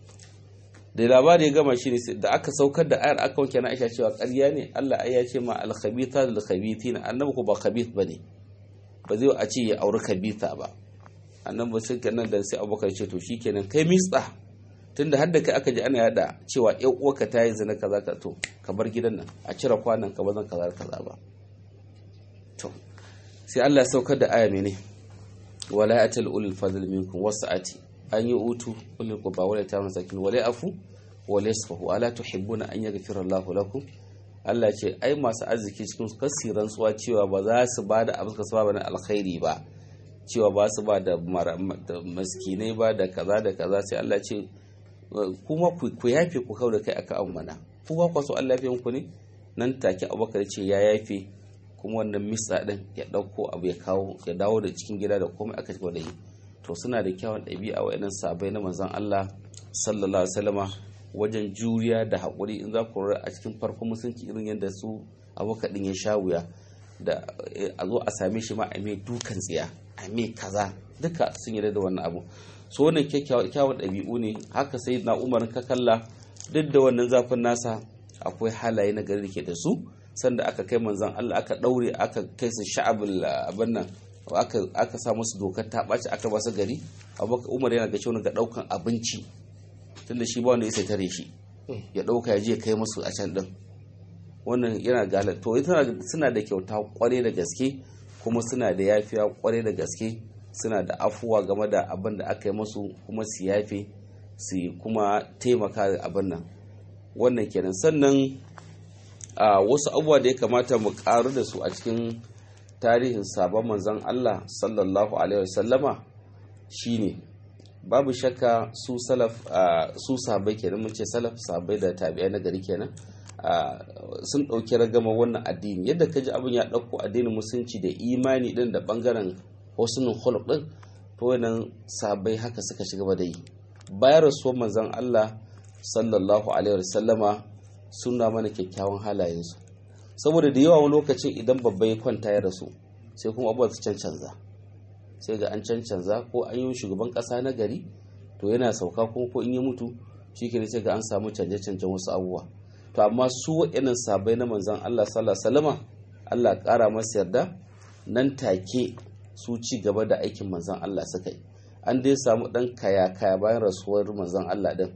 S4: da labari ya gama shi ne da aka saukar da ayar aka wanke na aisha cewa ƙarya ne Allah ai ya ce ma al-khabitha lil khabithina annabi ko ba khabith bane ba zai a ce ya auri khabitha ba annabi sai kenan da sai abubakar ce to shikenan kai misbah tunda har da kai aka ji ana yada cewa yan uwarka ta yi zina kaza ka to ka bar gidan nan a cire kwanan ka bazan kaza kaza ba to sai Allah ya saukar da aya mene wala atal ulul fadl minkum wasa'ati an yi utu ulul qurba wala ta masakin wala afu wala yasfahu ala tuhibbuna an yaghfira Allahu lakum Allah ce ai masu arziki cikin su kasiran tsuwa cewa ba za su ba da abin su ba na alkhairi ba cewa ba su ba da maskinai ba da kaza da kaza sai Allah ce kuma ku yafe ku kau da kai aka amana ku ba kwaso Allah yafe ku ne nan take abubakar ce ya yafe kuma wannan misa din ya dauko abu ya kawo ya dawo da cikin gida da komai aka cigaba da yi to suna da kyawun ɗabi'a wa'annan sabai na manzon Allah sallallahu alaihi wasallama wajen juriya da haƙuri in za ku rura a cikin farkon musulunci irin yadda su abubakar din ya sha wuya da a zo a same shi ma a mai dukan tsiya a mai kaza duka sun yarda da wannan abu so wannan kyakkyawar ɗabi'u ne haka sai na umarin ka kalla duk da wannan zafin nasa akwai halaye na gari da ke da su sanda aka kai manzan Allah aka ɗaure aka kai su sha'abul abin nan aka sa musu dokar ta ɓaci aka ba su gari abubakar umar yana ga cewa ga ɗaukan abinci tunda shi ba wanda ya sai tare shi ya ɗauka ya je ya kai musu a can ɗin wannan yana galar to suna da kyauta kwarai da gaske kuma suna da yafiya kwarai da gaske suna da afuwa game da abin da aka yi musu kuma su yafe su kuma taimaka da abin nan wannan kenan sannan a wasu abubuwa da ya kamata mu karu da su a cikin tarihin sabon manzon Allah sallallahu alaihi wasallama shine babu shakka su salaf su sabai kenan mun ce salaf sabai da tabi'ai na gari kenan sun ɗauki ragama wannan addini yadda ka ji abin ya ɗauko addinin musulunci da imani ɗin da ɓangaren husnul khuluq ɗin to wannan sabai haka suka shiga da yi bayan rasuwar manzon Allah sallallahu alaihi wasallama suna mana kyakkyawan halayensu saboda da yawa wani lokacin idan babba ya kwanta ya rasu sai kuma abubuwa su cancanza sai ga an cancanza ko an yi shugaban kasa na gari to yana sauka kuma ko in ya mutu shi ke sai ga an samu canje-canjen wasu abubuwa to amma su waɗannan sabai na manzan Allah sallallahu alaihi wasallama Allah ƙara masa yarda nan take su ci gaba da aikin manzan Allah suka yi an dai samu ɗan kaya-kaya bayan rasuwar manzan Allah din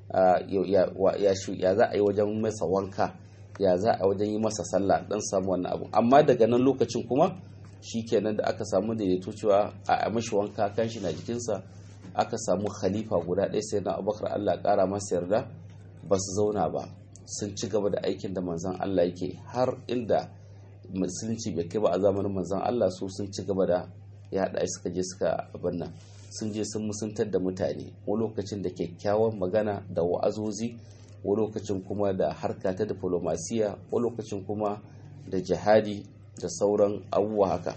S4: ya za a yi wajen masa wanka ya za a wajen yi masa sallah dan samu wannan abu amma daga nan lokacin kuma shi kenan da aka samu daidaito cewa a mashi wanka kan shi na jikinsa aka samu khalifa guda ɗaya sai na abubakar allah ƙara masa yarda ba su zauna ba sun ci gaba da aikin da manzan allah yake har inda musulunci bai kai ba a zamanin manzan allah su sun ci gaba da ya haɗa suka je suka abin nan sun je sun musuntar da mutane wani lokacin da kyakkyawan magana da wa'azozi wani lokacin kuma da harka ta diplomasiya wani lokacin kuma da jihadi da sauran abubuwa haka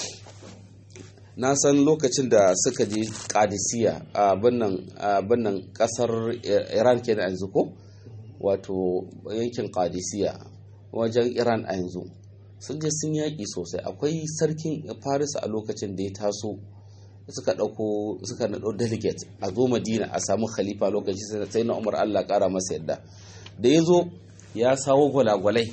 S4: na san lokacin da suka je kadisiya a bannan kasar iran ke da yanzu ko wato yankin kadisiya wajen iran a yanzu sun je sun yaƙi sosai akwai sarkin faris a lokacin da ya taso suka ɗauko suka naɗo delegate a zo madina a samu khalifa lokaci sai na umar allah ƙara masa yadda da ya zo ya sawo gwalagwalai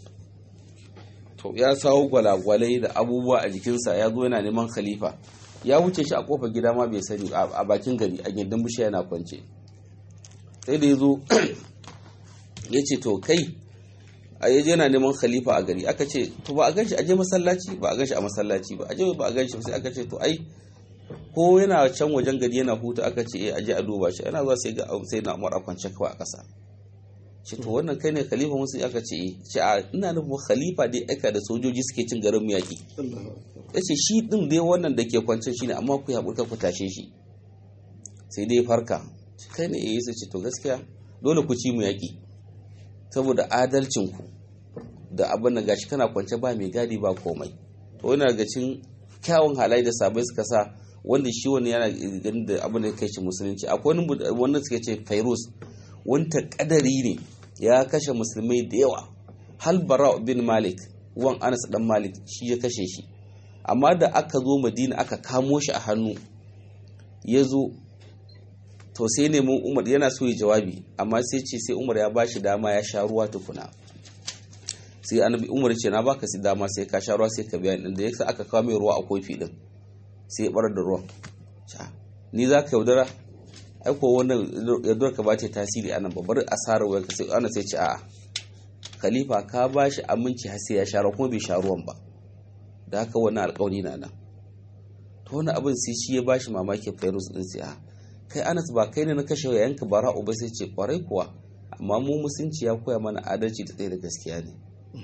S4: to ya sawo gwalagwalai da abubuwa a jikinsa ya zo yana neman khalifa ya wuce shi a kofar gida ma bai sani a bakin gari a gindin bishiya yana kwance sai da ya zo ya ce to kai a yaje yana neman khalifa a gari aka ce to ba a ganshi aje masallaci ba a ganshi a masallaci ba aje ba a ganshi sai aka ce to ai ko yana can wajen gari yana hutu aka ce eh aje a duba shi yana zuwa sai ga sai na Umar a kwance kawai a ƙasa shi to wannan kai ne khalifa musu aka ce eh ce a ina nufin khalifa dai aika da sojoji suke cin garin yaki yace shi din dai wannan da ke kwance shi ne amma ku ya burka ku tashe shi sai dai farka kai ne eh sai ce to gaskiya dole ku ci mu yaki saboda adalcin ku da abin da gashi kana kwance ba mai gadi ba komai to yana daga cikin kyawun halaye da sabai suka sa wanda shi wani yana ganin da abin da kai shi musulunci akwai wani wanda suke ce fairuz wanta kadari ne ya kashe musulmai da yawa hal bara bin malik wan anas dan malik shi ya kashe shi amma da aka zo madina aka kamo shi a hannu ya zo to sai neman umar yana so ya jawabi amma sai ce sai umar ya bashi dama ya sha ruwa tukuna sai annabi umar ce na baka si dama sai ka sha ruwa sai ka biya din da yasa aka kawo mai ruwa a kofi din sai ya bar da ruwan ni za ka yaudara ai ko wannan yaudar ka ba ta tasiri anan ba bari asarar wayar ka sai ana sai ce a'a khalifa ka ba shi aminci har sai ya sha ruwa kuma bai sha ruwan ba da haka wannan alƙawari na nan to wani abin sai shi ya ba shi mamaki fairuz din sai a kai anas ba kai ne na kashe yayanka bara'u ba sai ce kwarai kuwa amma mu musunci ya koya mana adalci da tsaye da gaskiya ne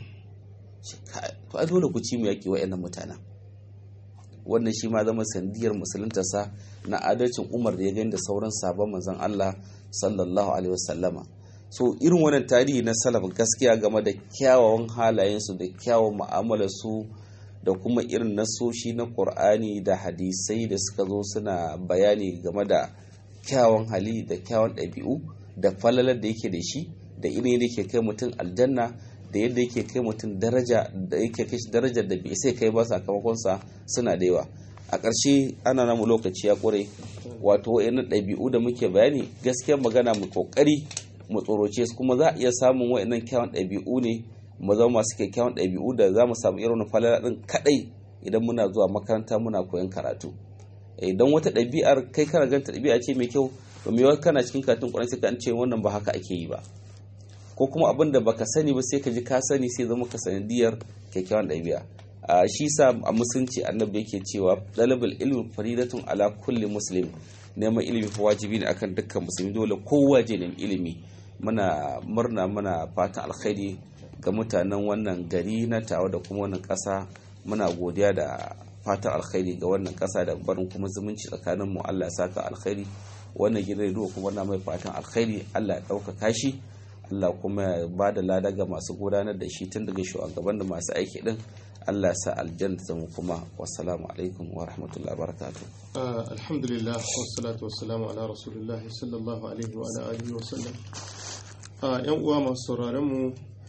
S4: to ai dole ku ci mu yaƙi wa'annan mutanen wannan shi ma zama sandiyar musuluntarsa na adalcin umar da ya gani da sauran sabon manzon Allah sallallahu alaihi wasallama so irin wannan tarihi na salaf gaskiya game da kyawawan halayensu da kyawawan mu'amalarsu da kuma irin nasoshi na Qur'ani da hadisai da suka zo suna bayani game da kyawawan hali da kyawawan ɗabi'u da falalar da yake da shi da irin da yake kai mutum aljanna da yadda yake kai mutum daraja da yake kai darajar da bai sai kai ba sakamakonsa suna da yawa a ƙarshe ana namu lokaci ya ƙure wato wa'annan ɗabi'u da muke bayani gaskiya magana mu kokari mu tsoroce su kuma za a iya samun wa'annan kyawun ɗabi'u ne mu zama masu kyakkyawan ɗabi'u da za mu samu irin falala ɗin kaɗai idan muna zuwa makaranta muna koyon karatu idan wata ɗabi'ar kai kana ganta ɗabi'a ce mai kyau to me kana cikin karatun ƙwarai sai ka ce wannan ba haka ake yi ba ko kuma abin da baka sani ba sai ka ji ka sani sai zama ka sanadiyar kyakkyawan ɗabi'a a shi sa a musulunci annabi yake cewa dalibul ilmi faridatun ala kulli muslim neman ilimi fa wajibi ne akan dukkan musulmi dole kowa je neman ilimi muna murna muna fatan alkhairi ga mutanen wannan gari na tawa da kuma wannan ƙasa muna godiya da fatan alkhairi ga wannan ƙasa da barin kuma zumunci tsakanin mu Allah ya saka alkhairi wannan gidan rediyo kuma na mai fatan alkhairi Allah ya ɗaukaka shi Allah kuma ya ba da lada ga masu gudanar da shi tun daga shugaban da masu aiki din Allah sa aljanna ta mu kuma wassalamu alaikum wa rahmatullahi wa barakatuh
S1: alhamdulillah wassalatu wassalamu ala rasulillah sallallahu alaihi wa ala alihi wa sallam yan uwa masu sauraron mu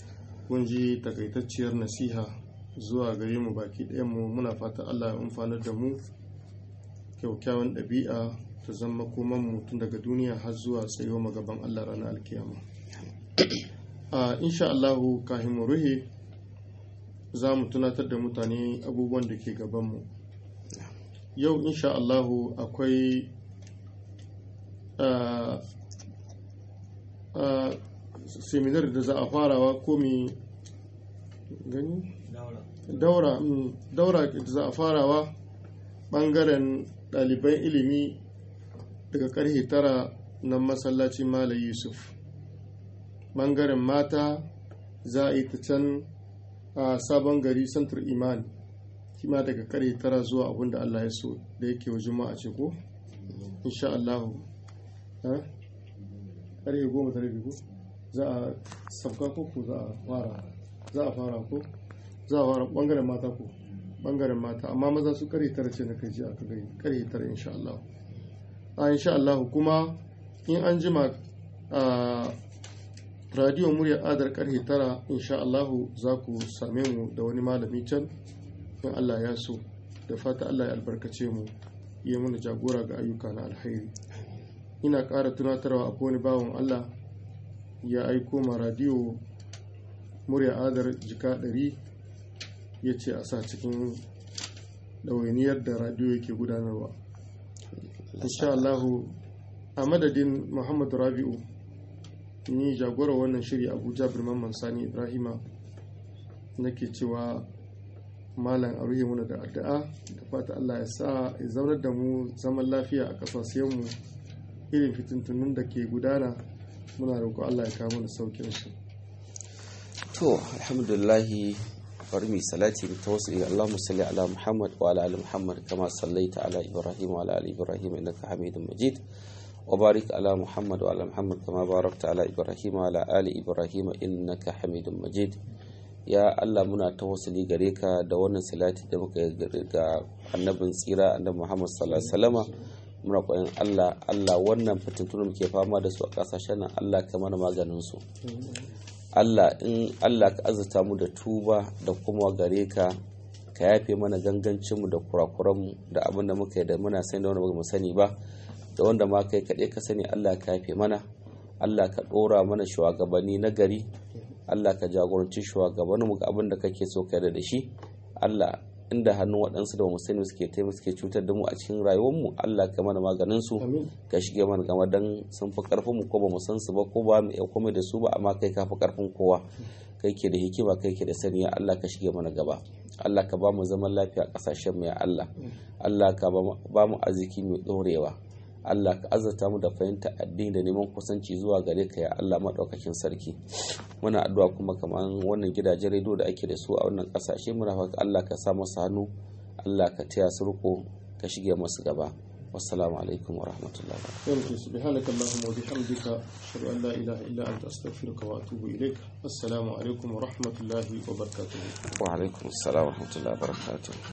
S1: kun ji takaitacciyar nasiha zuwa gare mu baki mu muna fata allah ya amfanar da mu kyaukyawan ɗabi'a ta zama koman mu tun daga duniya har zuwa tsayo magaban allah ranar alkiyama a insha allahu kafin mu ruhe za mu tunatar da mutane abubuwan da ke gabanmu yau insha allahu akwai seminar da za a farawa ko mi gani daura daura da za a farawa bangaren ɗaliban ilimi daga karfe tara na masallacin malam yusuf bangaren mata za a yi ta can a sabon gari santar imani kima daga karfe tara zuwa abinda allah ya so da yake wa juma'a ce ko insha allahu karfe goma da rabi ko za a sabka ko ko za a fara za a fara ko za a fara bangaren mata ko bangaren mata amma maza su kare tara ce na kai ji aka gani kare tara insha Allah a insha Allah kuma in an jima a radio murya adar karfe tara insha Allah za ku same mu da wani malami can in Allah ya so da fata Allah ya albarkace mu yi mana jagora ga ayyuka na alkhairi ina ƙara tunatarwa a wani bawan Allah ya aiko ma radiyo murya adar jika ɗari ya ce a sa cikin ɗawainiyar da radiyo yake gudanarwa insha Allahu a madadin muhammadu rabi'u ni jagora wannan shiri abuja birman sani ibrahima nake cewa malam a ruhe muna da addu'a da fata Allah ya sa ya zaunar da mu zaman lafiya a ƙasashenmu irin fitintunun da ke gudana muna roƙo Allah ya kawo mana saukin su
S4: to alhamdulillahi bari mu salati mu tawassul Allahumma salli ala Muhammad wa ala ali Muhammad kama sallaita ala Ibrahim wa ala ali Ibrahim innaka Hamidum Majid wa barik ala Muhammad wa ala Muhammad kama barakta ala Ibrahim wa ala ali Ibrahim innaka Hamidum Majid ya Allah muna tawassuli gare ka da wannan salati da muka ga annabin tsira annabi Muhammad sallallahu alaihi wasallama muna koyon Allah Allah wannan fitintunu muke fama da su a kasashen nan Allah ka mana maganin su Allah in Allah ka azurta mu da tuba da kuma gare ka ka yafe mana gangancin mu da kurakuran mu da abin da muka yi da muna sani da wanda ba mu sani ba da wanda ma kai kaɗai ka sani Allah ka yafe mana Allah ka ɗora mana shugabanni na gari Allah ka jagoranci shugabannin mu ga abin da kake so ka da shi Allah inda hannun waɗansu da sani suke taimaka suke cutar da mu a cikin rayuwarmu Allah ka mana maganin su ka shige mana gama dan sun fi karfin mu ko ba mu san su ba ko ba mu iya komai da su ba amma kai ka fi karfin kowa kai ke da hikima kai ke da sani ya Allah ka shige mana gaba Allah ka ba mu zaman lafiya a kasashen mu ya Allah Allah ka ba mu arziki mai dorewa Allah ka azurta mu da fahimta addini da neman kusanci zuwa gare ka ya Allah maɗaukakin sarki muna addu'a kuma kamar wannan gidajen rediyo da ake da su a wannan ƙasashe muna fata Allah ka sa masu hannu Allah ka taya su riko ka shige masu gaba wassalamu alaikum wa rahmatullahi wa
S1: barakatuh subhanaka allahumma wa bihamdika ashhadu an la ilaha illa anta astaghfiruka wa atubu ilaik assalamu alaikum wa rahmatullahi wa barakatuh
S4: wa alaikum assalam wa rahmatullahi wa barakatuh